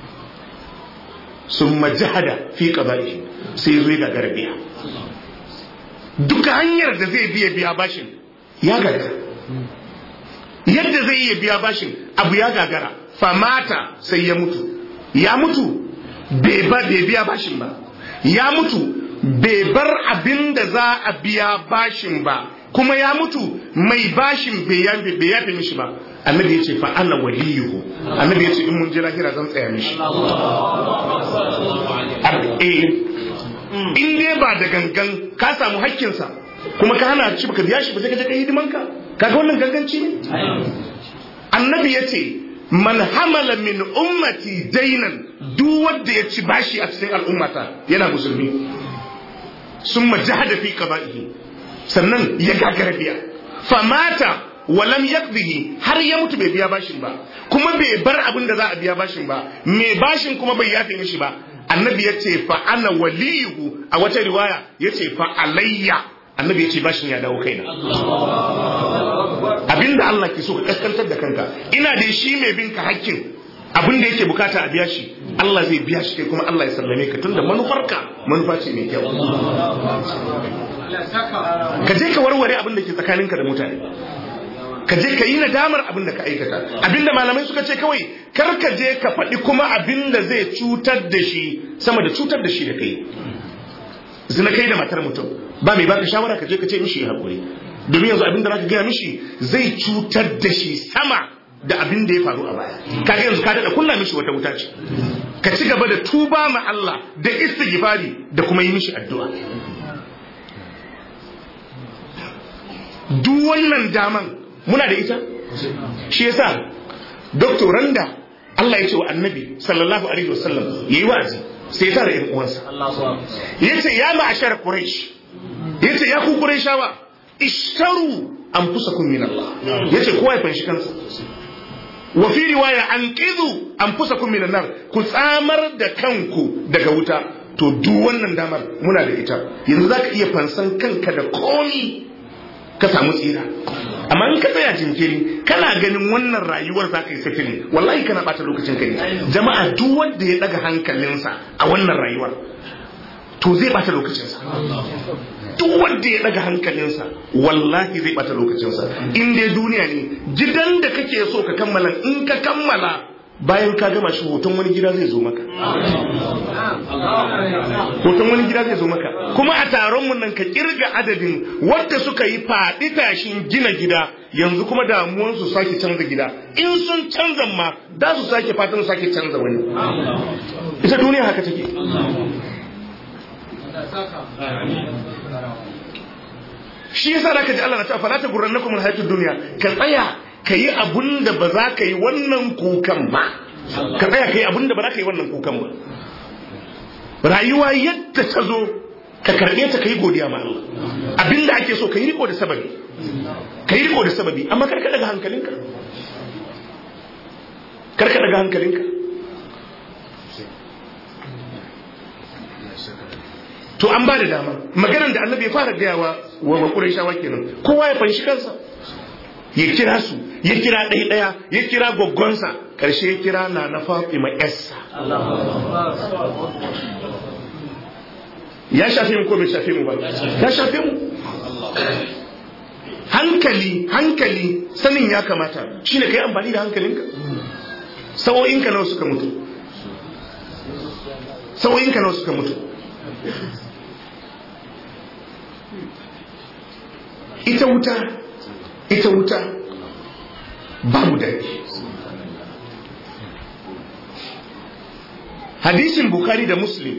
[SPEAKER 1] Sun majahada fi qaba'ihi sai zo ga garbiya. Duka hanyar da zai biya biya bashin ya gagara. Yadda zai iya biya bashin abu ya gagara, famata sai ya mutu. Ya mutu bai biya bashin ba. ya mutu bai bar abin da za a biya bashin ba kuma ya mutu mai bashin bai yafe mishi ba annabi ya ce fa ana waliyuhu annabi ya ce in mun je lahira zan tsaya mishi in dai ba da gangan ka samu hakkinsa kuma ka hana ci baka biya shi ba sai ka je ka hidimanka kaga wannan ganganci ne annabi ya ce man hamala min ummati dainan duk wanda ya ci bashi a cikin al'ummata yana musulmi sun majahada fi qaba'ihi sannan ya gagara biya famata walam yaqdihi har ya mutu bai biya bashin ba kuma bai bar abin da za a biya bashin ba mai bashin kuma bai yafe mishi ba annabi ya ce fa ana waliyuhu a wata riwaya ya ce fa alayya annabi ya ce bashin ya dawo kaina abinda Allah ke so ka kaskantar da kanka ina da shi mai bin ka hakkin abin da yake bukata a biya shi Allah zai biya shi kai kuma Allah ya sallame ka tunda manufarka manufa ce mai kyau ka je ka warware abin da ke tsakaninka da mutane ka je ka yi nadamar abin da ka aikata abin da malamai suka ce kawai kar ka je ka faɗi kuma abin da zai cutar da shi sama da cutar da shi da kai zina kai da matar mutum ba mai baka shawara ka je ka ce mishi ya haƙuri domin yanzu abin da zaka gaya mishi zai cutar da shi sama da abin da ya faru a baya kaga yanzu ka daɗa kunna mishi wata wuta ce ka ci gaba da tuba ma Allah da istighfari da kuma yi mishi addu'a duk wannan daman muna da ita shi yasa doktoran da Allah ya ce wa annabi sallallahu alaihi wasallam yayi wa'azi sai ya tara ƴan uwansa yace ya ma'ashar quraish yace ya ku qurayshawa ishtaru anfusakum min Allah yace kowa ya fanshi kansa wa fi riwaya anqidhu anfusakum min nar ku tsamar da kanku daga wuta to duk wannan damar muna da ita yanzu zaka iya fansan kanka da komi ka samu tsira amma in ka tsaya jinkiri kana ganin wannan rayuwar za ka yi sifili wallahi kana bata lokacin kai jama'a duk wanda ya daga hankalinsa a wannan rayuwar to zai bata lokacinsa duk wanda ya daga hankalinsa wallahi zai bata lokacinsa in dai duniya ne gidan da kake so ka kammala in ka kammala bayan ka gama shi hoton wani gida zai zo maka hoton wani gida zai zo maka kuma a taron mun nan ka kirga adadin wadda suka yi faɗi tashin gina gida yanzu kuma damuwan su sake canza gida in sun canza ma da su sake fatan sake canza wani ita duniya haka take shi yasa da ka ji Allah na ta fala ta gurrannakum alhayatud dunya ka tsaya ka yi abun da ba za ka yi wannan kukan ba ka tsaya ka yi abun da ba za ka yi wannan kukan ba rayuwa yadda ta zo ka karɓe ta ka yi godiya ma Allah abin da ake so ka yi riko da sababi ka yi riko da sababi amma karka daga hankalinka karka daga hankalinka to an ba da dama maganar da annabi ya fara gayawa wa makurai shawa kenan kowa ya fanshi kansa ya kira su ya kira ɗaya ɗaya ya kira gwaggonsa ƙarshe ya kira na na fatima yassa ya shafe mu ko bai shafe mu ba ya shafe mu hankali hankali sanin ya kamata shine kai amfani da hankalinka sa'o'inka nawa suka mutu sa'o'inka nawa suka mutu ita wuta ita wuta babu daɗi hadisin bukari da muslim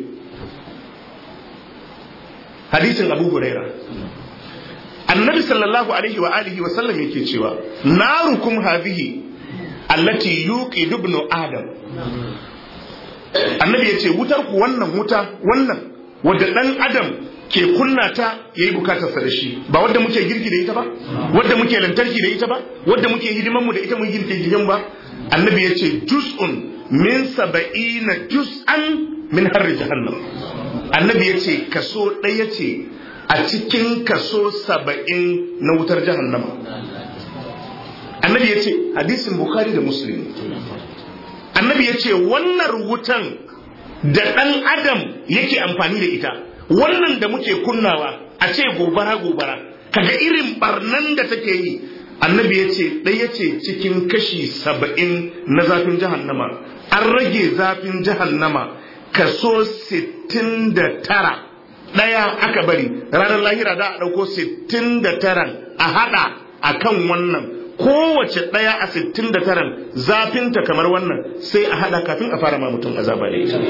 [SPEAKER 1] hadisin abu huraira annabi sallallahu alaihi wa alihi wa sallam yake cewa narukum hadhihi allati yuqidu ibnu adam annabi yace wutar ku wannan wuta wannan wadda dan adam ke kunna ta yayi bukatarsa da shi ba wadda muke girki da ita ba wadda muke lantarki da ita ba wadda muke hidiman mu da ita mun girki gidan ba annabi yace juz'un min saba'ina juz'an min harri jahannam annabi yace kaso ɗaya ce a cikin kaso saba'in na wutar jahannama annabi yace hadisin bukhari da muslim annabi yace wannan wutan da ɗan adam yake amfani da ita wannan da muke kunnawa a ce gobara gobara kaga irin barnan da take yi annabi ya ce ɗaya ce cikin kashi saba'in na zafin jahannama an rage zafin jahannama kaso sittin da tara ɗaya aka bari ranar lahira da a ɗauko sittin da taran a haɗa a kan wannan kowace ɗaya a sittin da taran zafinta kamar wannan sai a haɗa kafin a fara ma mutum azaba da ita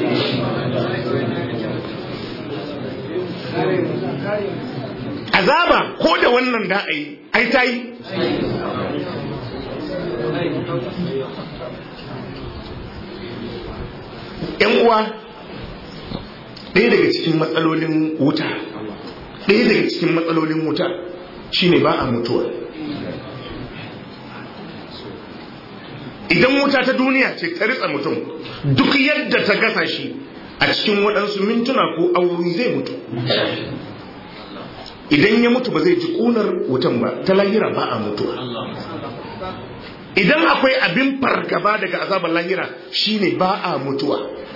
[SPEAKER 1] azaba ko da wannan da a yi ai ta yi ‘yan uwa ɗaya daga cikin matsalolin wuta ɗaya daga cikin matsalolin wuta shine ba a mutuwa idan wuta ta duniya ce ta ritsa mutum duk yadda ta gasa shi a cikin waɗansu mintuna ko awowi zai mutu idan ya mutu ba zai ji ƙunar wutan ba ta lahira ba a mutuwa idan akwai abin fargaba daga azabar lahira shine ba a mutuwa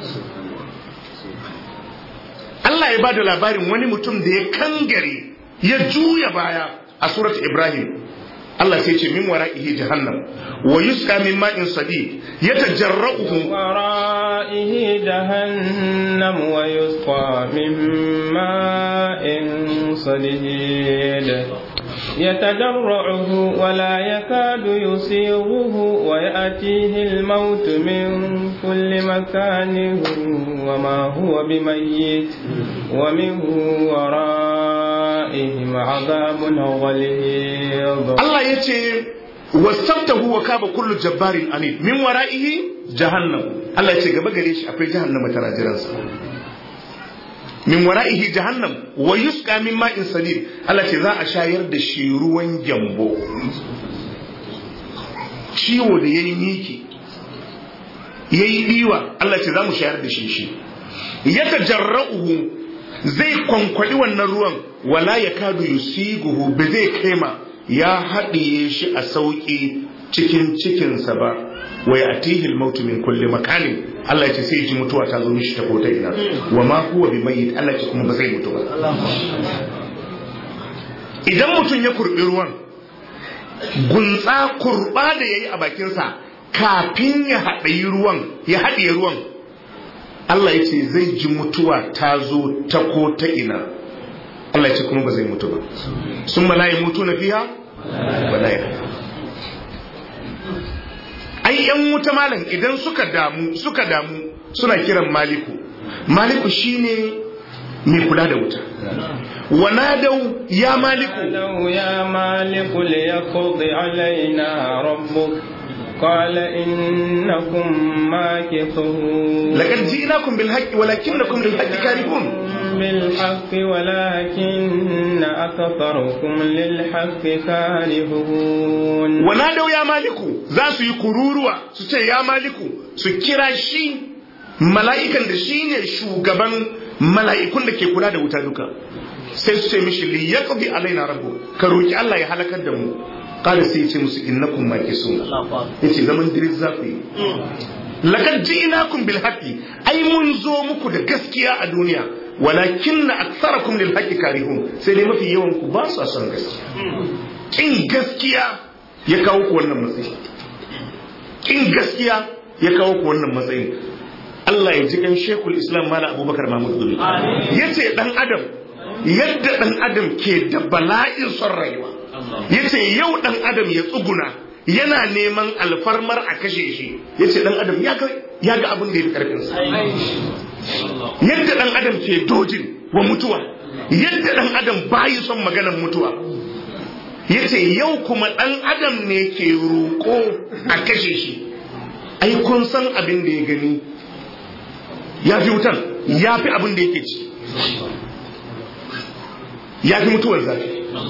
[SPEAKER 1] Allah ya ba da labarin wani mutum da ya kangare ya juya baya a surat Ibrahim Allah sai ce min wara'ihi jahannam wa yusqa min ma'in sadid yatajarra'uhu
[SPEAKER 2] wara'ihi jahannam wa yusqa min ma'in sadid يتجرعه ولا يكاد يسيغه ويأتيه الموت من كل مكان وما هو بميت ومن ورائهم عذاب غليظ
[SPEAKER 1] الله يتي واستبته وكاب كل جبار عنيد من ورائه جهنم الله يتي gaba gare shi akwai jahannama tana jiransa min wara'ihi jahannam wa yusqa min ma'in sadid Allah ce za a shayar da shi ruwan gyambo ciwo da yayi miki yayi diwa Allah ce za mu shayar da shi shi yatajarra'uhu zai kwankwadi wannan ruwan wala yakadu yusiguhu ba zai kaima ya haɗiye shi a sauƙi cikin cikinsa ba wa ya'tihi al-mautu min kulli makanin Allah ce sai ji mutuwa ta zo mishi ta kota ina wa ma huwa bi mayyit Allah ce kuma ba zai mutu ba idan mutum ya kurbi ruwan gunsa kurba da yayi a bakinsa kafin ya haɗayi ruwan ya haɗiye ruwan Allah ya ce zai ji mutuwa ta zo ta ko ta ina Allah ya ce kuma ba zai mutu ba sun malayi mutu na fiya ba na ai yan wuta malam idan suka damu suka damu suna kiran maliku maliku shine mai kula da wuta wa nadau ya maliku
[SPEAKER 2] ya maliku liyaqdi alaina rabbuk قال إنكم ماكثون
[SPEAKER 1] لقد جئناكم بالحق ولكنكم للحق كارهون
[SPEAKER 2] بالحق ولكن أكثركم للحق كارهون
[SPEAKER 1] ونادوا يا مالك ذا يكروروا سوچه يا مالك su kira shi mala'ikan da shi ne shugaban mala'ikun da ke kula da wuta duka sai su ce mishi li yaqdi alaina rabbu ka roki Allah ya halakar da mu kada sai ya ce musu innakum makisun yace zaman diris za ku yi laqad ji'nakum bil haqqi ai mun zo muku da gaskiya a duniya walakin aktharakum lil haqqi karihun sai dai mafi yawan ku ba su son gaskiya kin gaskiya ya kawo ku wannan matsayi kin gaskiya ya kawo ku wannan matsayi Allah ya ji kan Sheikhul Islam Malam Abubakar Mahmud Dumi yace dan adam yadda dan adam ke da bala'in son rayuwa yace yau dan adam ya tsuguna yana neman alfarmar a kashe shi yace dan adam ya ga ya ga abin da ya fi karfin sa yadda dan adam ke dojin wa mutuwa yadda dan adam bayi son maganar mutuwa yace yau kuma dan adam ne ke roƙo a kashe shi ai kun san abin da ya gani ya fi wutan ya fi abin da yake ci ya fi mutuwar zafi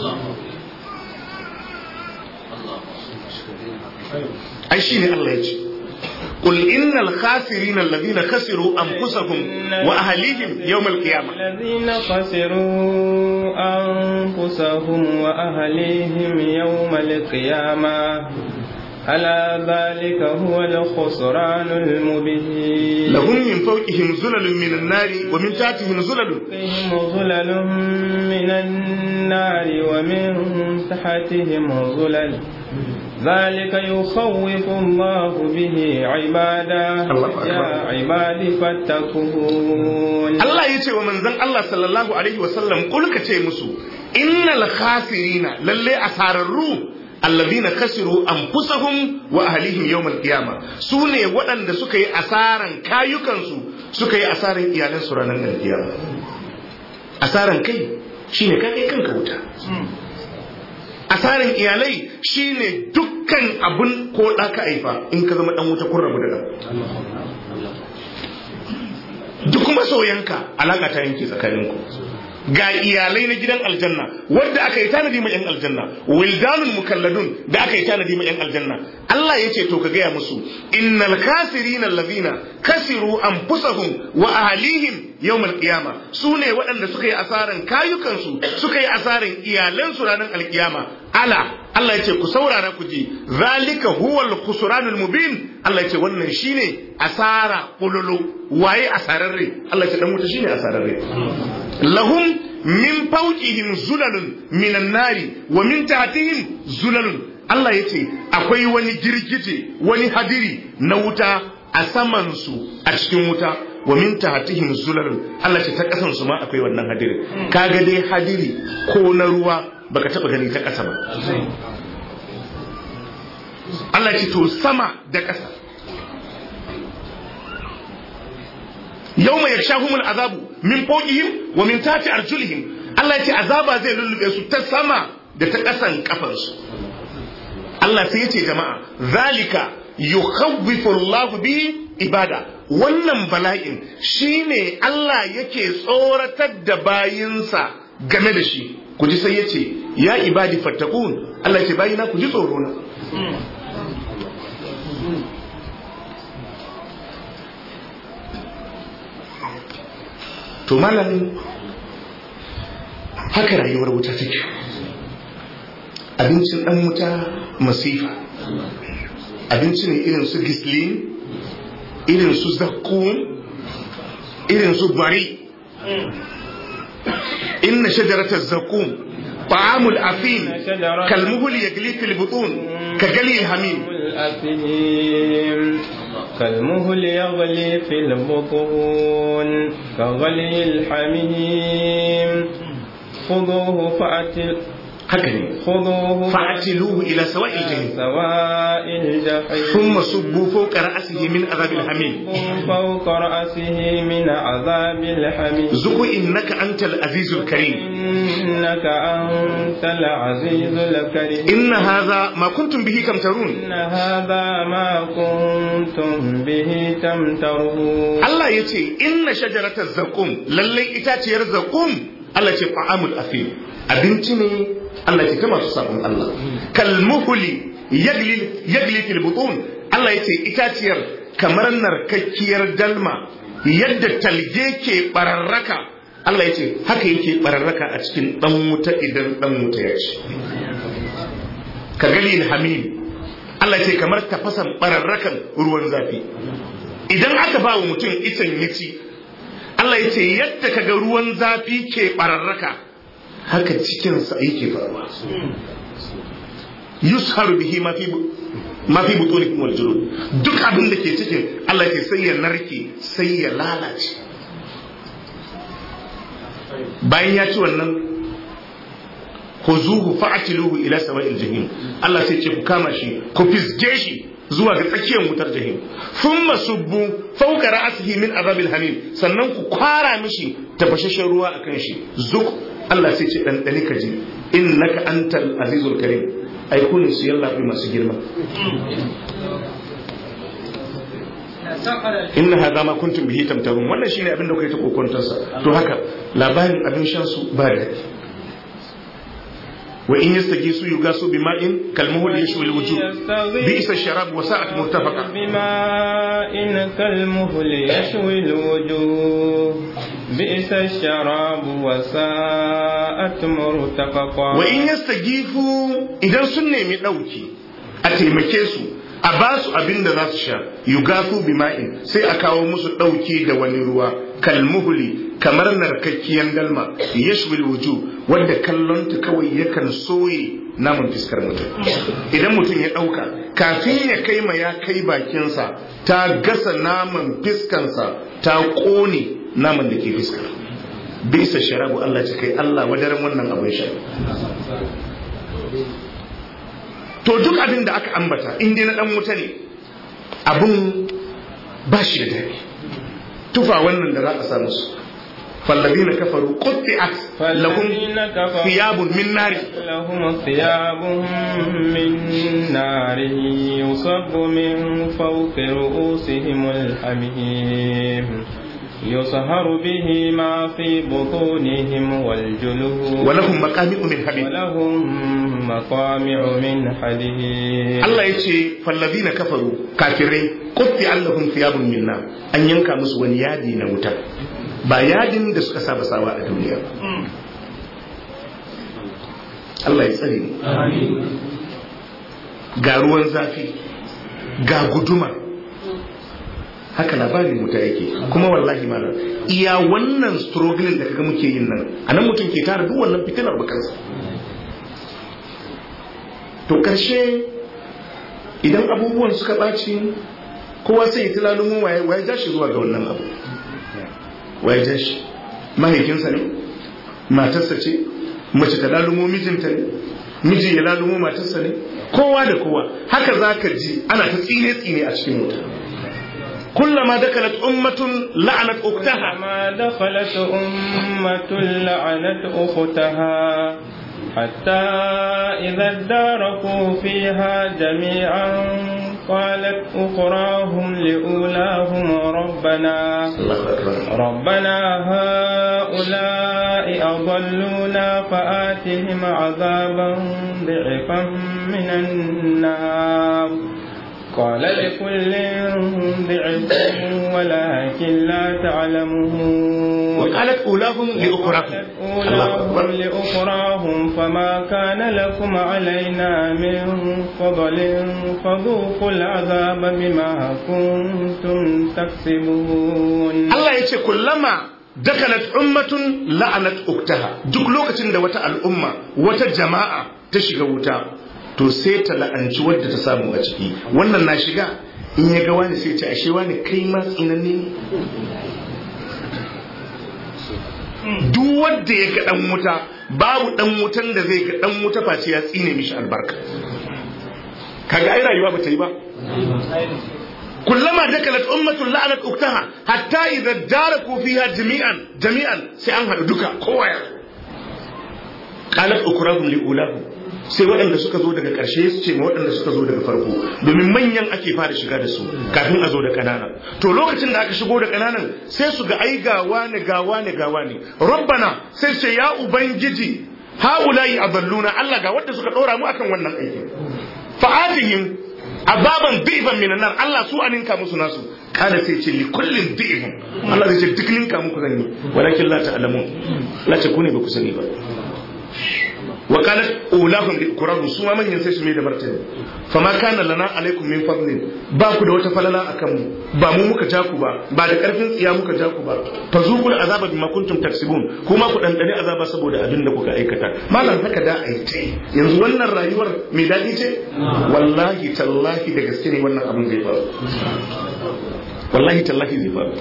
[SPEAKER 1] ai shi ne Allah ya ce قل إن الخاسرين الذين خسروا أنفسهم وأهليهم يوم القيامة
[SPEAKER 2] الذين خسروا أنفسهم وأهليهم يوم القيامة ألا ذلك هو الخسران المبين
[SPEAKER 1] لهم من فوقهم زلل من النار ومن تحتهم زلل
[SPEAKER 2] فيهم ظلل من النار ومن تحتهم ظلل ذلك يخوف الله به عباده
[SPEAKER 1] الله أكبر.
[SPEAKER 2] يا عباد فاتقون
[SPEAKER 1] Allah ya ce wa manzon Allah sallallahu alaihi wasallam kul ka ce musu innal khasirina lalle asararru allazina kasiru anfusahum wa ahlihim yawmal qiyama su ne waɗanda suka yi asaran kayukansu suka yi asaran iyalansu ranar alkiyama asaran kai shine ka kai kanka wuta asarin iyalai shine dukkan abun ko da ka aifa in ka zama dan wuta kun rabu da dan duk masoyanka alaka ta yanke tsakaninku ga iyalai na gidan aljanna wadda aka yi tanadi ma yan aljanna wildanun mukalladun da aka yi tanadi ma yan aljanna Allah ya ce to ka gaya musu innal kasirina allazina kasiru anfusahum wa ahlihim yawmal qiyama su ne waɗanda suka yi asaran kayukansu suka yi asaran iyalansu ranar alkiyama ala Allah ya ce ku saurara ku ji zalika huwal khusranul mubin Allah ya ce wannan shine asara kululu waye asararre Allah ya ce dan wuta shine asararre lahum min fawqihim zulalun minan nari wa min tahtihim zulalun Allah ya ce akwai wani girgije wani hadiri na wuta a saman su a cikin wuta wa min tahtihim zulalun Allah ce ta kasan su ma akwai wannan hadiri kaga dai hadiri ko na ruwa baka taba gani ta kasa ba Allah ce to sama da kasa yawma yakshahumul azabu min fawqihim wa min tahti arjulihim Allah ce azaba zai lullube su ta sama da ta kasan kafansu Allah sai ya ce jama'a zalika yukhawwifu Allah bihi ibada wannan bala'in shine Allah yake tsoratar da bayinsa game da shi ku ji sai ya ce ya ibadi fattakun Allah ya ce bayina ku ji tsoro na to malamin haka rayuwar wuta take abincin dan wuta masifa abinci ne irin su gislin irin su zakkum irin su bari inna shajaratar zakkum ta'amul afin kalmuhul yagli fil butun ka gali hamim
[SPEAKER 2] كالمهل يغلي في البطون كغلي الحميم خذوه فأتل
[SPEAKER 1] haka ne
[SPEAKER 2] خذوه
[SPEAKER 1] fa'atiluhu ila sawa'il jahim
[SPEAKER 2] سواء الجحيم
[SPEAKER 1] thumma subbu fawqa ra'sihi min adhabil hamim
[SPEAKER 2] فوق رأسه من عذاب الحميم
[SPEAKER 1] zuku innaka antal azizul karim
[SPEAKER 2] إنك أنت العزيز الكريم
[SPEAKER 1] inna hadha ma kuntum bihi kamtarun
[SPEAKER 2] إن هذا ما كنتم به تمترون
[SPEAKER 1] Allah ya ce inna shajaratar zakum lallai itaciyar zakum Allah ce fa'amul afim abinci ne Allah ce ta masu sabon Allah kalmuhuli yagli yagli fil butun Allah ya ce itaciyar kamar narkakkiyar dalma yadda talge ke bararraka Allah ya ce haka yake bararraka a cikin dan wuta idan dan wuta ya ci ka gali hamim Allah ya ce kamar tafasan bararrakan ruwan zafi idan aka ba wa mutum itan ya ci Allah ya ce yadda kaga ruwan zafi ke bararraka haka cikinsa yake faruwa yusharu bihi ma fi ma fi butunikum wal julud duk abin da ke cikin Allah ya ce sai ya narke sai ya lalace bayan ya ci wannan khuzuhu fa'tiluhu ila sawa'il jahim Allah sai ce ku kama shi ku fisge shi zuwa ga tsakiyar wutar jahim thumma subbu fawqa ra'sihi min azabil hamim sannan ku kwara mishi tafashashen ruwa akan shi zuk Allah sai ce dan dani kaji innaka antal azizul karim ai kun su yalla fi masu girma inna hadha ma kuntum bihi tamtarun wannan shine abin da kuke ta kokontar sa to haka labarin abin shan su ba da wa in yastagisu yugasu bima'in kalmuhul yashwi alwujuh bi'sa ash-sharab wa sa'at murtafaqa
[SPEAKER 2] بماء كالمهل يشوي الوجوه بئس الشراب وساءت مرتفقا
[SPEAKER 1] wa in yastagifu idan sun nemi dauki a taimake su a ba su abin da za su sha yugasu bima'in sai a kawo musu dauki da wani ruwa kalmuhuli kamar narkakkiyar dalma yashwil wuju wadda kallonta kawai yakan soye naman fiskar mutum idan mutum ya ɗauka kafin ya kai ma ya kai bakinsa ta gasa naman fiskansa ta ƙone naman da ke fiskar bisa sharabu Allah ce kai Allah wadaran wannan abin sha to duk abin da aka ambata in dai na dan wuta ne abun ba shi da daɗi tufa wannan da za a sa musu فالذين كفروا قطعت لهم ثياب من نار
[SPEAKER 2] لهم ثياب من نار يصب من فوق رؤوسهم الحميم يصهر به ما في بطونهم والجلود
[SPEAKER 1] ولهم مقامع من حديد
[SPEAKER 2] ولهم مقامع من حديد
[SPEAKER 1] Allah ya ce fallazina kafaru kafirai kutti allahum thiyabun min nar an yanka musu wani yadi na wuta ba yadin da suka saba sawa a duniya ba Allah ya tsare mu ga ruwan zafi ga guduma haka labarin muta yake kuma wallahi malam iya wannan struggling da kaga muke yin nan anan mutum ke tara duk wannan fitinar bakansa to karshe idan abubuwan suka ɓaci kowa sai ya tunanin waye waye ja shi zuwa ga wannan abu waye ja shi mahaifinsa ne matarsa ce mace ta lalumo mijinta ne miji ya lalumo matarsa ne kowa da kowa haka za ka ji ana ta tsine tsine a cikin wuta كلما دخلت أمة لعنت أختها
[SPEAKER 2] كما دخلت أمة لعنت أختها حتى إذا اداركوا فيها جميعا قالت أخراهم لأولاهم ربنا ربنا هؤلاء أضلونا فآتهم عذابا ضعفا من النار قال لكل ضعف ولكن لا تعلمون
[SPEAKER 1] وقالت أولاهم لأخراهم
[SPEAKER 2] أولاهم لأخراهم فما كان لكم علينا من فضل فذوقوا العذاب بما كنتم تكسبون
[SPEAKER 1] الله يقول كلما دخلت أمة لعنت أختها duk lokacin da wata al'umma wata jama'a ta shiga wuta to sai ta la'anci wadda ta samu a ciki wannan na shiga in ya ga wani sai ce ashe wani kai ma tsinanne ne duk wanda ya ga dan wuta babu dan wutan da zai ga dan wuta face ya tsine mishi albarka kaga ai rayuwa ba ta yi ba كلما دخلت أمة لعنت أختها حتى إذا داركوا فيها جميعا جميعا سيأنها دكا كوايا قالت أكراهم لأولاهم sai waɗanda suka zo daga ƙarshe su ce ma waɗanda suka zo daga farko domin manyan ake fara shiga da su kafin a zo da ƙanana to lokacin da aka shigo da ƙananan sai su ga ai gawa ne gawa ne gawa ne rabbana sai ce ya ubangiji haulayi aballuna Allah ga wanda suka ɗora mu akan wannan aikin fa'atihim ababan bi'ban minan nar Allah su aninka musu nasu kada sai ce li kullin bi'ban Allah zai ce duk ninka muku zan yi walakin la ta'lamun la ce ku ne ba ku sani ba wa qalat ulahum li ukrahum su ma manyan sai su mai da martani fama kana lana alaikum min fadlin ba ku da wata falala akan mu ba mu muka ja ku ba ba da karfin tsiya muka ja ku ba fazuqul azaba bima kuntum taksibun kuma ku dandane azaba saboda abin da kuka aikata malam haka da ai ce yanzu wannan rayuwar mai dadi ce wallahi tallahi da gaske ne wannan abin zai faru wallahi tallahi zai faru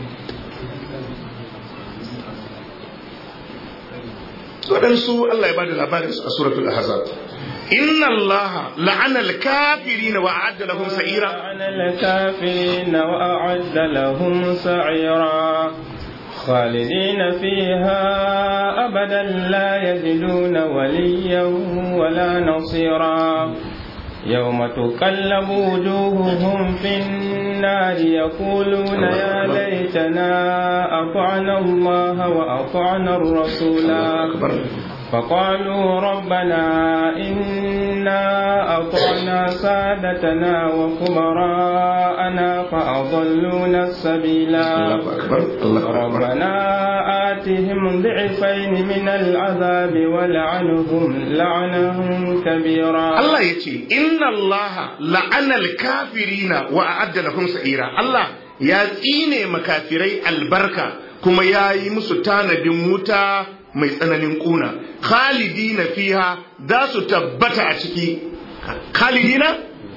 [SPEAKER 1] waɗansu Allah ya bada labarin su a suratul ahzab inna allaha la'ana al-kafirin wa a'adda lahum sa'ira
[SPEAKER 2] la'ana al-kafirin wa a'adda lahum sa'ira خالدين فيها أبدا لا يجدون وليا ولا نصيرا يوم تقلب وجوههم في النار يقولون يا ليتنا أطعنا الله وأطعنا الرسولا فقالوا ربنا إنا أطعنا سادتنا وكبراءنا فأضلونا السبيلا ربنا آتهم ضعفين من العذاب ولعنهم لعنا كبيرا
[SPEAKER 1] الله يتي إن الله لعن الكافرين وأعد لهم سعيرا الله يا tsine makafirai albarka kuma ya yi musu tanadin wuta mai tsananin kuna khalidina fiha za su tabbata a ciki khalidina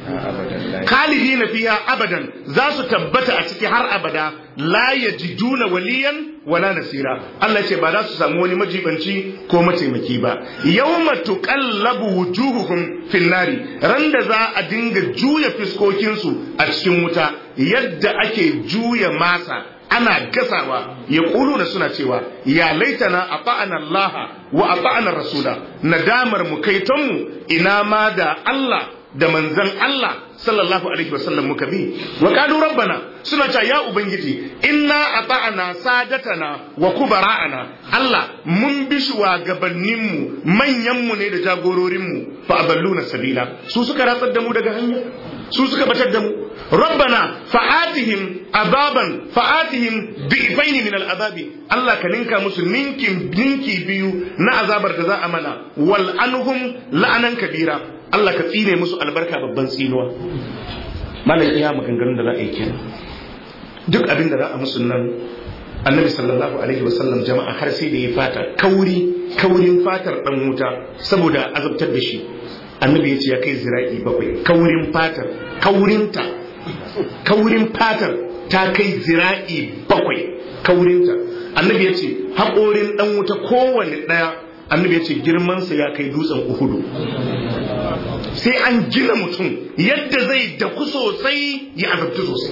[SPEAKER 1] khalidina fiha abadan za su tabbata a ciki har abada la yajiduna waliyan wala nasira Allah ce ba za su samu wani majibanci ko mataimaki ba yawma tuqallabu wujuhuhum fin nari ran da za a dinga juya fiskokinsu a cikin wuta yadda ake juya masa ana gasawa ya da suna cewa ya laitana a fa'ana Allah wa a fa'ana Rasula nadamar mu kaitonmu ina ma da Allah da manzan Allah sallallahu alaihi wasallam muka bi wa qalu rabbana suna cewa ya ubangiji inna ata'ana sadatana wa kubara'ana Allah mun bi shugabannin mu manyan mu ne da jagororin mu fa aballuna sabila su suka ratsar da mu daga hanya su suka batar da mu rabbana fa'atihim azaban fa'atihim bi'faini min al'azabi Allah ka ninka musu ninkin ninki biyu na azabar da za a mana wal anhum la'anan kabira Allah ka tsine musu albarka babban tsinuwa malam iya maganganun da za a yi kenan duk abin da za a musu nan annabi sallallahu alaihi wasallam jama'a har sai da ya fata kauri kaurin fatar dan wuta saboda azabtar da shi annabi ya ce ya kai zira'i bakwai kaurin fatar kaurinta kaurin fatar ta kai zira'i bakwai kaurinta annabi ya ce haƙorin ɗan wuta kowane ɗaya annabi ya ce girmansa ya kai dutsen uhudu sai an gina mutum yadda zai daku sosai ya azabtu sosai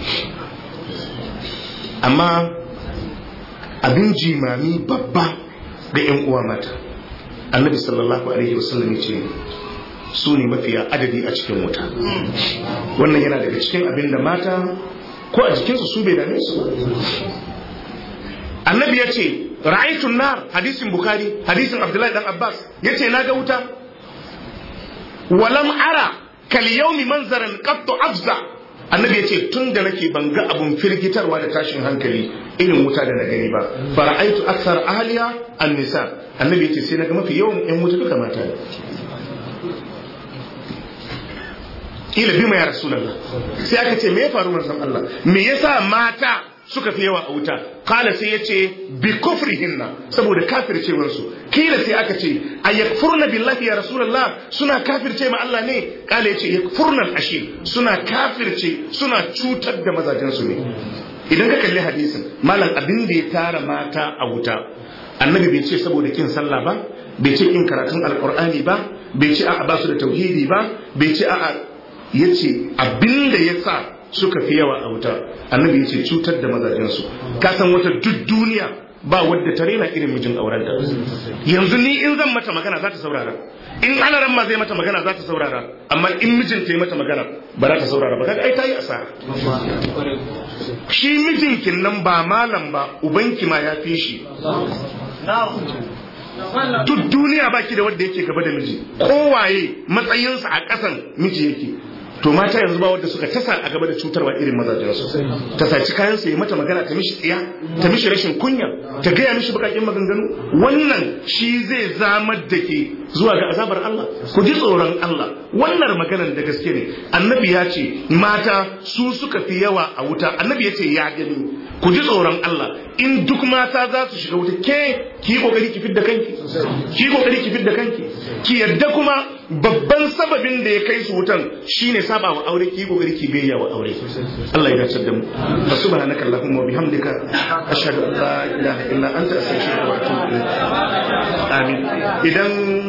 [SPEAKER 1] amma abin jimami babba ga 'yan uwa mata annabi sallallahu alaihi wasallam ya ce su ne mafiya adadi a cikin wuta wannan yana daga cikin abin da mata ko a jikinsu su bai dame su annabi ya ce ra'aitun nar hadisin bukhari hadisin abdullahi dan abbas ya ce na ga wuta walam ara kal yaumi manzaran qattu afza annabi ya ce tun da nake ban ga abun firgitarwa da tashin hankali irin wuta da na gani ba fara'aitu aksar ahliya an-nisa annabi ya ce sai na ga mafi yawan yan wuta duka mata ne kila bima ya rasulullah sai aka ce me ya faru manzon Allah me yasa mata suka fi yawa a wuta kala sai ya ce bi kufrihinna saboda kafircewar su kila sai aka ce a yakfurna billahi ya rasulullah suna kafirce ma Allah ne kala ya ce yakfurna ashir suna kafirce suna cutar da mazajen su ne idan ka kalli hadisin malam abin da ya tara mata a wuta annabi bai ce saboda kin sallah ba bai ce kin karatun alqur'ani ba bai ce a'a ba su da tauhidi ba bai ce a'a yace abin da ya sa suka fi yawa a wuta annabi ya ce cutar da mazajensu ka san wata duk duniya ba wadda ta rena irin mijin aurenta yanzu ni in zan mata magana za ta saurara in ana ma zai mata magana za ta saurara amma in mijin ta yi mata magana ba za ta saurara ba kaga ai ta yi asara shi mijinkin nan ba malam ba ubanki ma ya fi shi duk duniya baki da wanda yake gaba da miji kowaye matsayinsa a ƙasan miji yake to mata yanzu ba wadda suka tasa a gaba da cutarwa irin mazajen su ta saci kayan su yi mata magana ta mishi tsiya ta mishi rashin kunya ta gaya mishi bakakin maganganu wannan shi zai zamar da ke zuwa ga azabar Allah ku ji tsoron Allah wannan maganar da gaske ne annabi ya ce mata su suka fi yawa a wuta annabi ya ce ya gani ku ji tsoron Allah in duk mata za su shiga wuta ke ki kokari ki fidda kanki ki kokari ki fidda kanki ki yadda kuma babban sababin da ya kai su wutan shine saba wa aure ki kokari ki biyayya wa aure Allah ya dace da mu fa subhanaka allahumma wa bihamdika ashhadu an la ilaha illa anta astaghfiruka wa atubu ilaik amin idan